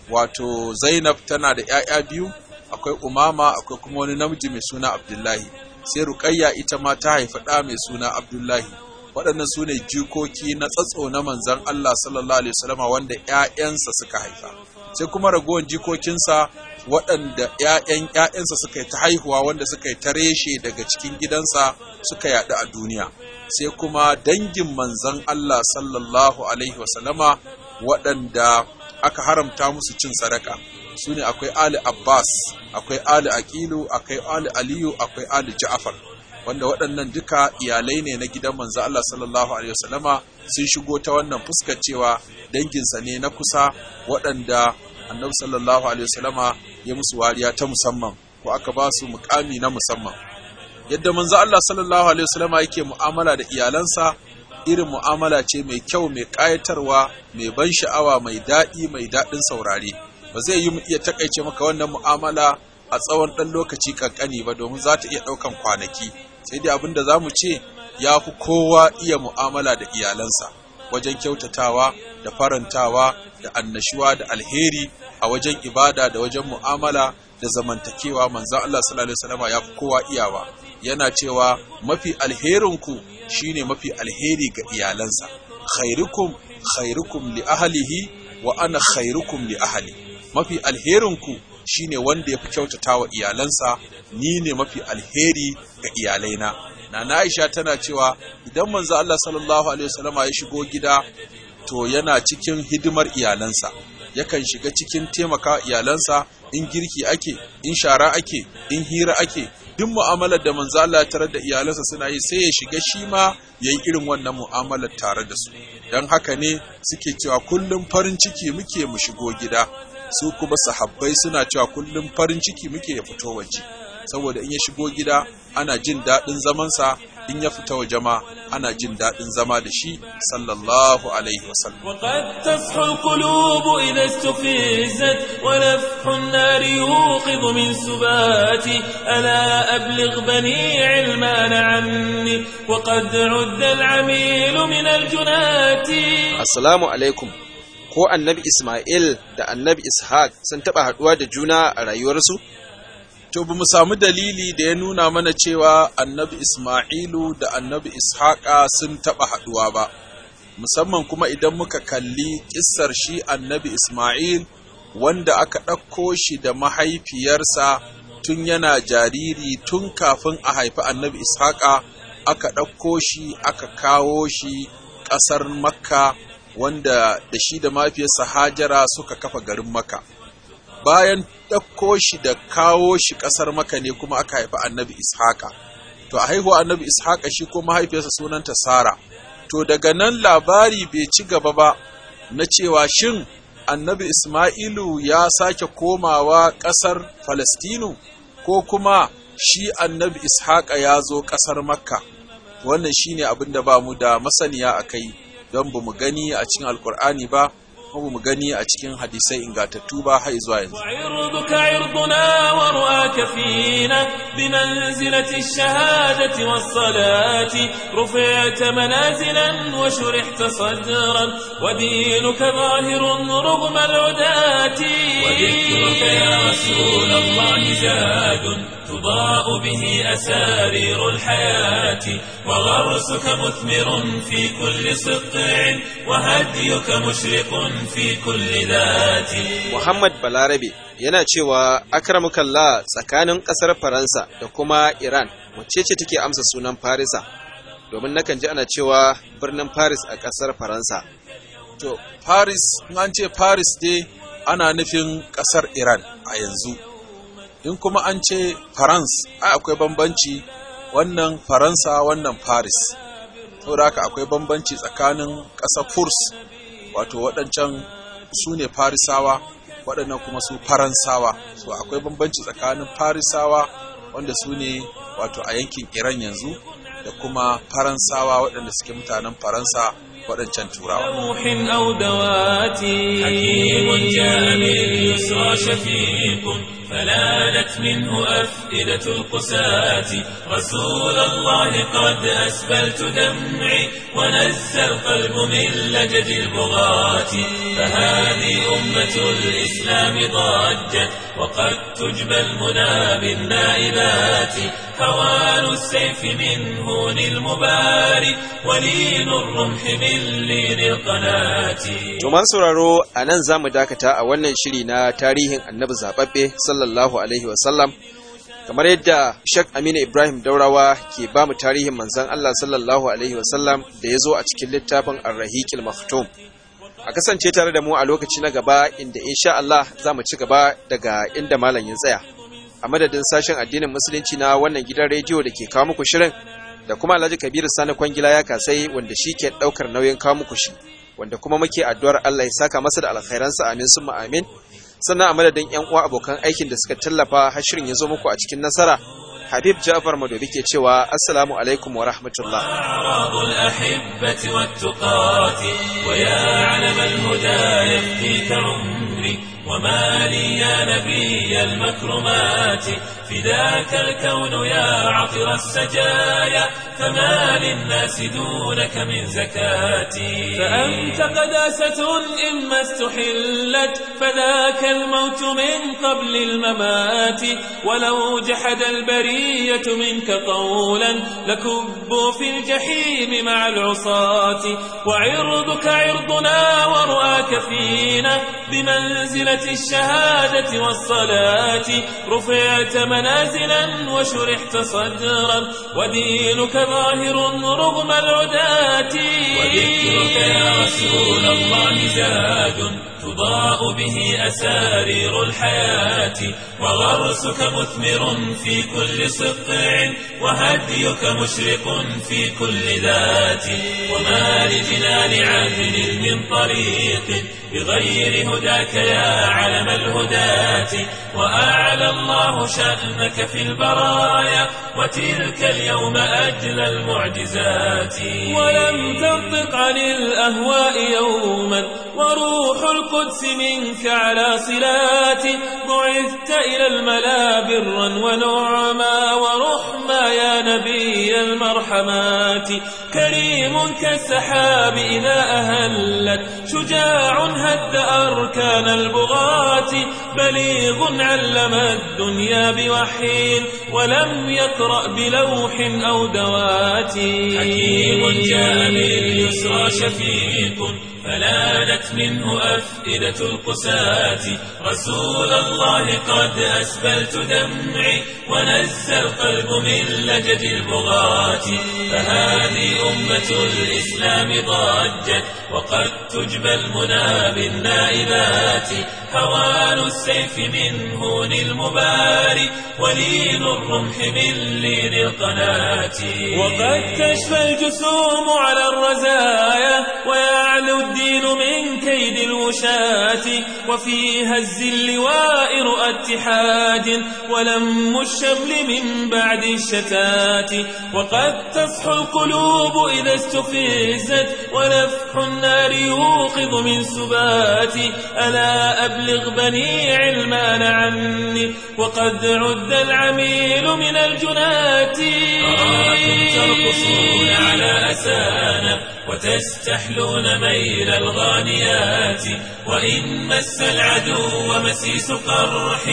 wato Zainab tana da ‘ya'ya biyu akwai umama akwai kuma wani namiji mai suna abdullahi sai ruqayya ita ma ta haifi ɗa mai suna abdullahi waɗannan su ne jikoki na tsatso na manzan Allah sallallahu alaihi wasallama wanda ƴaƴansa suka haifa sai kuma ragowar jikokinsa waɗanda ƴaƴan ƴaƴansa suka yi ta haihuwa wanda suka yi ta reshe daga cikin gidansa suka yaɗu a duniya sai kuma dangin manzan Allah sallallahu alaihi wasallama waɗanda aka haramta musu cin sadaka su ne akwai Ali Abbas, akwai Ali Aqilu, akwai Ali Aliyu, akwai Ali Ja'far. Wanda waɗannan duka iyalai ne na gidan manzo Allah sallallahu alaihi wasallama sun shigo ta wannan fuskar cewa danginsa ne na kusa waɗanda Annabi sallallahu alaihi wasallama ya musu wariya ta musamman ko aka ba su mukami na musamman. Yadda manzo Allah sallallahu alaihi wasallama yake mu'amala da iyalansa irin mu'amala ce mai kyau mai ƙayatarwa mai ban sha'awa mai daɗi mai daɗin saurare. ba zai yi mu iya takaice maka wannan mu'amala a tsawon ɗan lokaci kankani ba domin za ta iya ɗaukan kwanaki sai dai abin da za mu ce ya fi kowa iya mu'amala da iyalansa wajen kyautatawa da farantawa da annashuwa da alheri a wajen ibada da wajen mu'amala da zamantakewa manzan Allah sallallahu alaihi wasallam ya fi kowa iyawa yana cewa mafi alherinku shine mafi alheri ga iyalansa khairukum khairukum li ahlihi wa ana khairukum li ahli mafi alherinku shine wanda ya fi kyautata wa iyalansa ni ne mafi alheri ga iyalaina na Aisha tana cewa idan manzo Allah sallallahu alaihi wasallama ya shigo gida to yana cikin hidimar iyalansa yakan shiga cikin taimaka iyalansa in girki ake in shara ake in hira ake duk mu'amalar da manzo Allah ya tarar da iyalansa suna yi sai ya shiga shi ma yayi irin wannan mu'amalar tare da su dan haka ne suke cewa kullum farin ciki muke mu shigo gida su kuma sahabbai suna cewa kullum farin ciki muke ya fito waje saboda in ya shigo gida ana jin daɗin zamansa in ya fita waje ma ana jin daɗin zama da shi sallallahu alaihi wasallam وقد تصحو القلوب إذا استفزت ولفح النار يوقظ من سباتي ألا أبلغ بني علمان عني وقد عد العميل من الجنات Assalamu alaikum. Ko annabi Ismail da annabi Ishaq sun taɓa haɗuwa da juna a rayuwarsu? to ba mu samu dalili da ya nuna mana cewa annabi Ismailu da annabi Ishaqa sun taɓa haɗuwa ba musamman kuma idan muka kalli kissar shi annabi Ismail wanda aka ɗauko shi da mahaifiyarsa tun yana jariri tun kafin a haifi annabi Ishaqa aka ɗauko shi aka kawo shi ƙasar Makka wanda da shi da mahaifiyarsa Hajara suka kafa garin Makka. Bayan ɗauko shi da kawo shi ƙasar Makka ne kuma aka haifi annabi Ishaqa. To a haihuwa annabi Ishaqa shi ko mahaifiyarsa sunanta Sara. To daga nan labari bai ci gaba ba na cewa shin annabi Ismailu ya sake komawa ƙasar Falastinu ko kuma shi annabi Ishaqa ya zo ƙasar Makka. Wannan shine abin da ba mu da masaniya a kai don ba mu gani a cikin Alƙur'ani ba, kuma ba mu gani a cikin hadisai ingantattu ba har zuwa yanzu. وعرضك عرضنا ورؤاك فينا بمنزلة الشهادة والصلاة رفعت منازلا وشرحت صدرا ودينك ظاهر رغم العداة وذكرك يا رسول الله زاد تضاء به أسارير الحياة وغرسك مثمر في كل سطع وهديك مشرق في كل ذات Muhammad Balarabe yana cewa akramukallah tsakanin ƙasar Faransa da kuma Iran wacce ce take amsa sunan Farisa domin nakan ji ana cewa birnin Paris a ƙasar Faransa. To, Paris, in an ce Paris dai ana nufin ƙasar Iran a yanzu. In kuma an ce France, ai akwai bambanci wannan Faransa wannan Paris. Saboda haka akwai bambanci tsakanin ƙasar Furs, wato waɗancan su ne Farisawa, waɗannan kuma su Faransawa. So akwai bambanci tsakanin Farisawa wanda su ne wato a yankin Iran yanzu da kuma Faransawa waɗanda suke mutanen Faransa waɗancan turawa. روح أو دوات حكيم جاء باليسرى شفيق فلانت منه أفئدة القساة رسول الله قد أسبلت دمعي ونزى القلب من لجد البغاة فهذه أمة الإسلام ضجت وقد تجبى المنى بالنائبات هوان السيف من هون المباري ولين الرمح من لين القناة To man sauraro a nan za mu dakata a wannan shiri na tarihin annabi zaɓaɓɓe sallallahu alaihi wasallam kamar yadda Sheikh Aminu Ibrahim Daurawa ke ba mu tarihin manzon Allah sallallahu alaihi wasallam da ya zo a cikin littafin Ar-Rahiqil Maktum. A kasance tare da mu a lokaci na gaba inda insha Allah za mu ci gaba daga inda malam ya tsaya. A madadin sashen addinin musulunci na wannan gidan rediyo da ke kawo muku shirin da kuma Alhaji Kabiru Sani Kwangila ya kasai wanda shi ke ɗaukar nauyin kawo muku shi. wanda kuma muke addu'ar Allah ya saka masa da alkhairansa amin summa amin sannan a madadin yan uwa abokan aikin da suka tallafa har shirin ya zo muku a cikin nasara Habib Ja'far Madobi ke cewa assalamu alaikum wa rahmatullah أعراض الأحبة والتقاة ويا علم الهدى يفديك عمري وما لي يا نبي المكرمات فداك الكون يا عطر السجايا فما للناس دونك من زكاتي فأنت قداسة إما استحلت فذاك الموت من قبل الممات ولو جحد البرية منك قولا لكبوا في الجحيم مع العصاة وعرضك عرضنا ورؤاك فينا بمنزلة الشهادة والصلاة رفعت منازلا وشرحت صدرا ودينك ظاهر رغم العداة وذكرك يا رسول الله زاد تضاء به أسارير الحياة وغرسك مثمر في كل صقع وهديك مشرق في كل ذات وما لجنان عدل من طريق بغير هداك يا علم الهداة وأعلى الله شأنك في البرايا وتلك اليوم أجلى المعجزات ولم تنطق عن الأهواء يوما وروح القدس منك على صلات بعثت إلى الملا برا ونعما ورحما يا نبي المرحمات كريم كالسحاب إذا أهلت شجاع هد أركان البغاة بليغ علم الدنيا بوحي ولم يقرأ بلوح أو دوات حكيم جاء باليسرى شفيق فلانت منه أفئدة القساة رسول الله قد أسبلت دمعي ونزى القلب من لجد البغاة فهذه أمة الإسلام ضجت وقد تجبى المنى بالنائبات هوان السيف من هون المباري ولين الرمح من لين القناة وقد تشفى الجسوم على الرزايا ويعلو الدين من كيد الوشاة وفي هز اللواء رؤى اتحاد ولم الشمل من بعد الشتات وقد تصحو القلوب إذا استفزت ونفح النار يوقظ من سبات ألا أبلغ بني علمان عني وقد عد العميل من الجنات أراكم ترقصون على أسانا وتستحلون ميل الغانيات وإن مس العدو مسيس قرح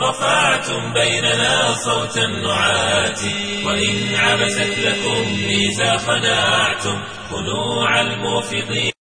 رفعتم بيننا صوت النعات وإن عبست لكم ميزا خنعتم خنوع الموفضين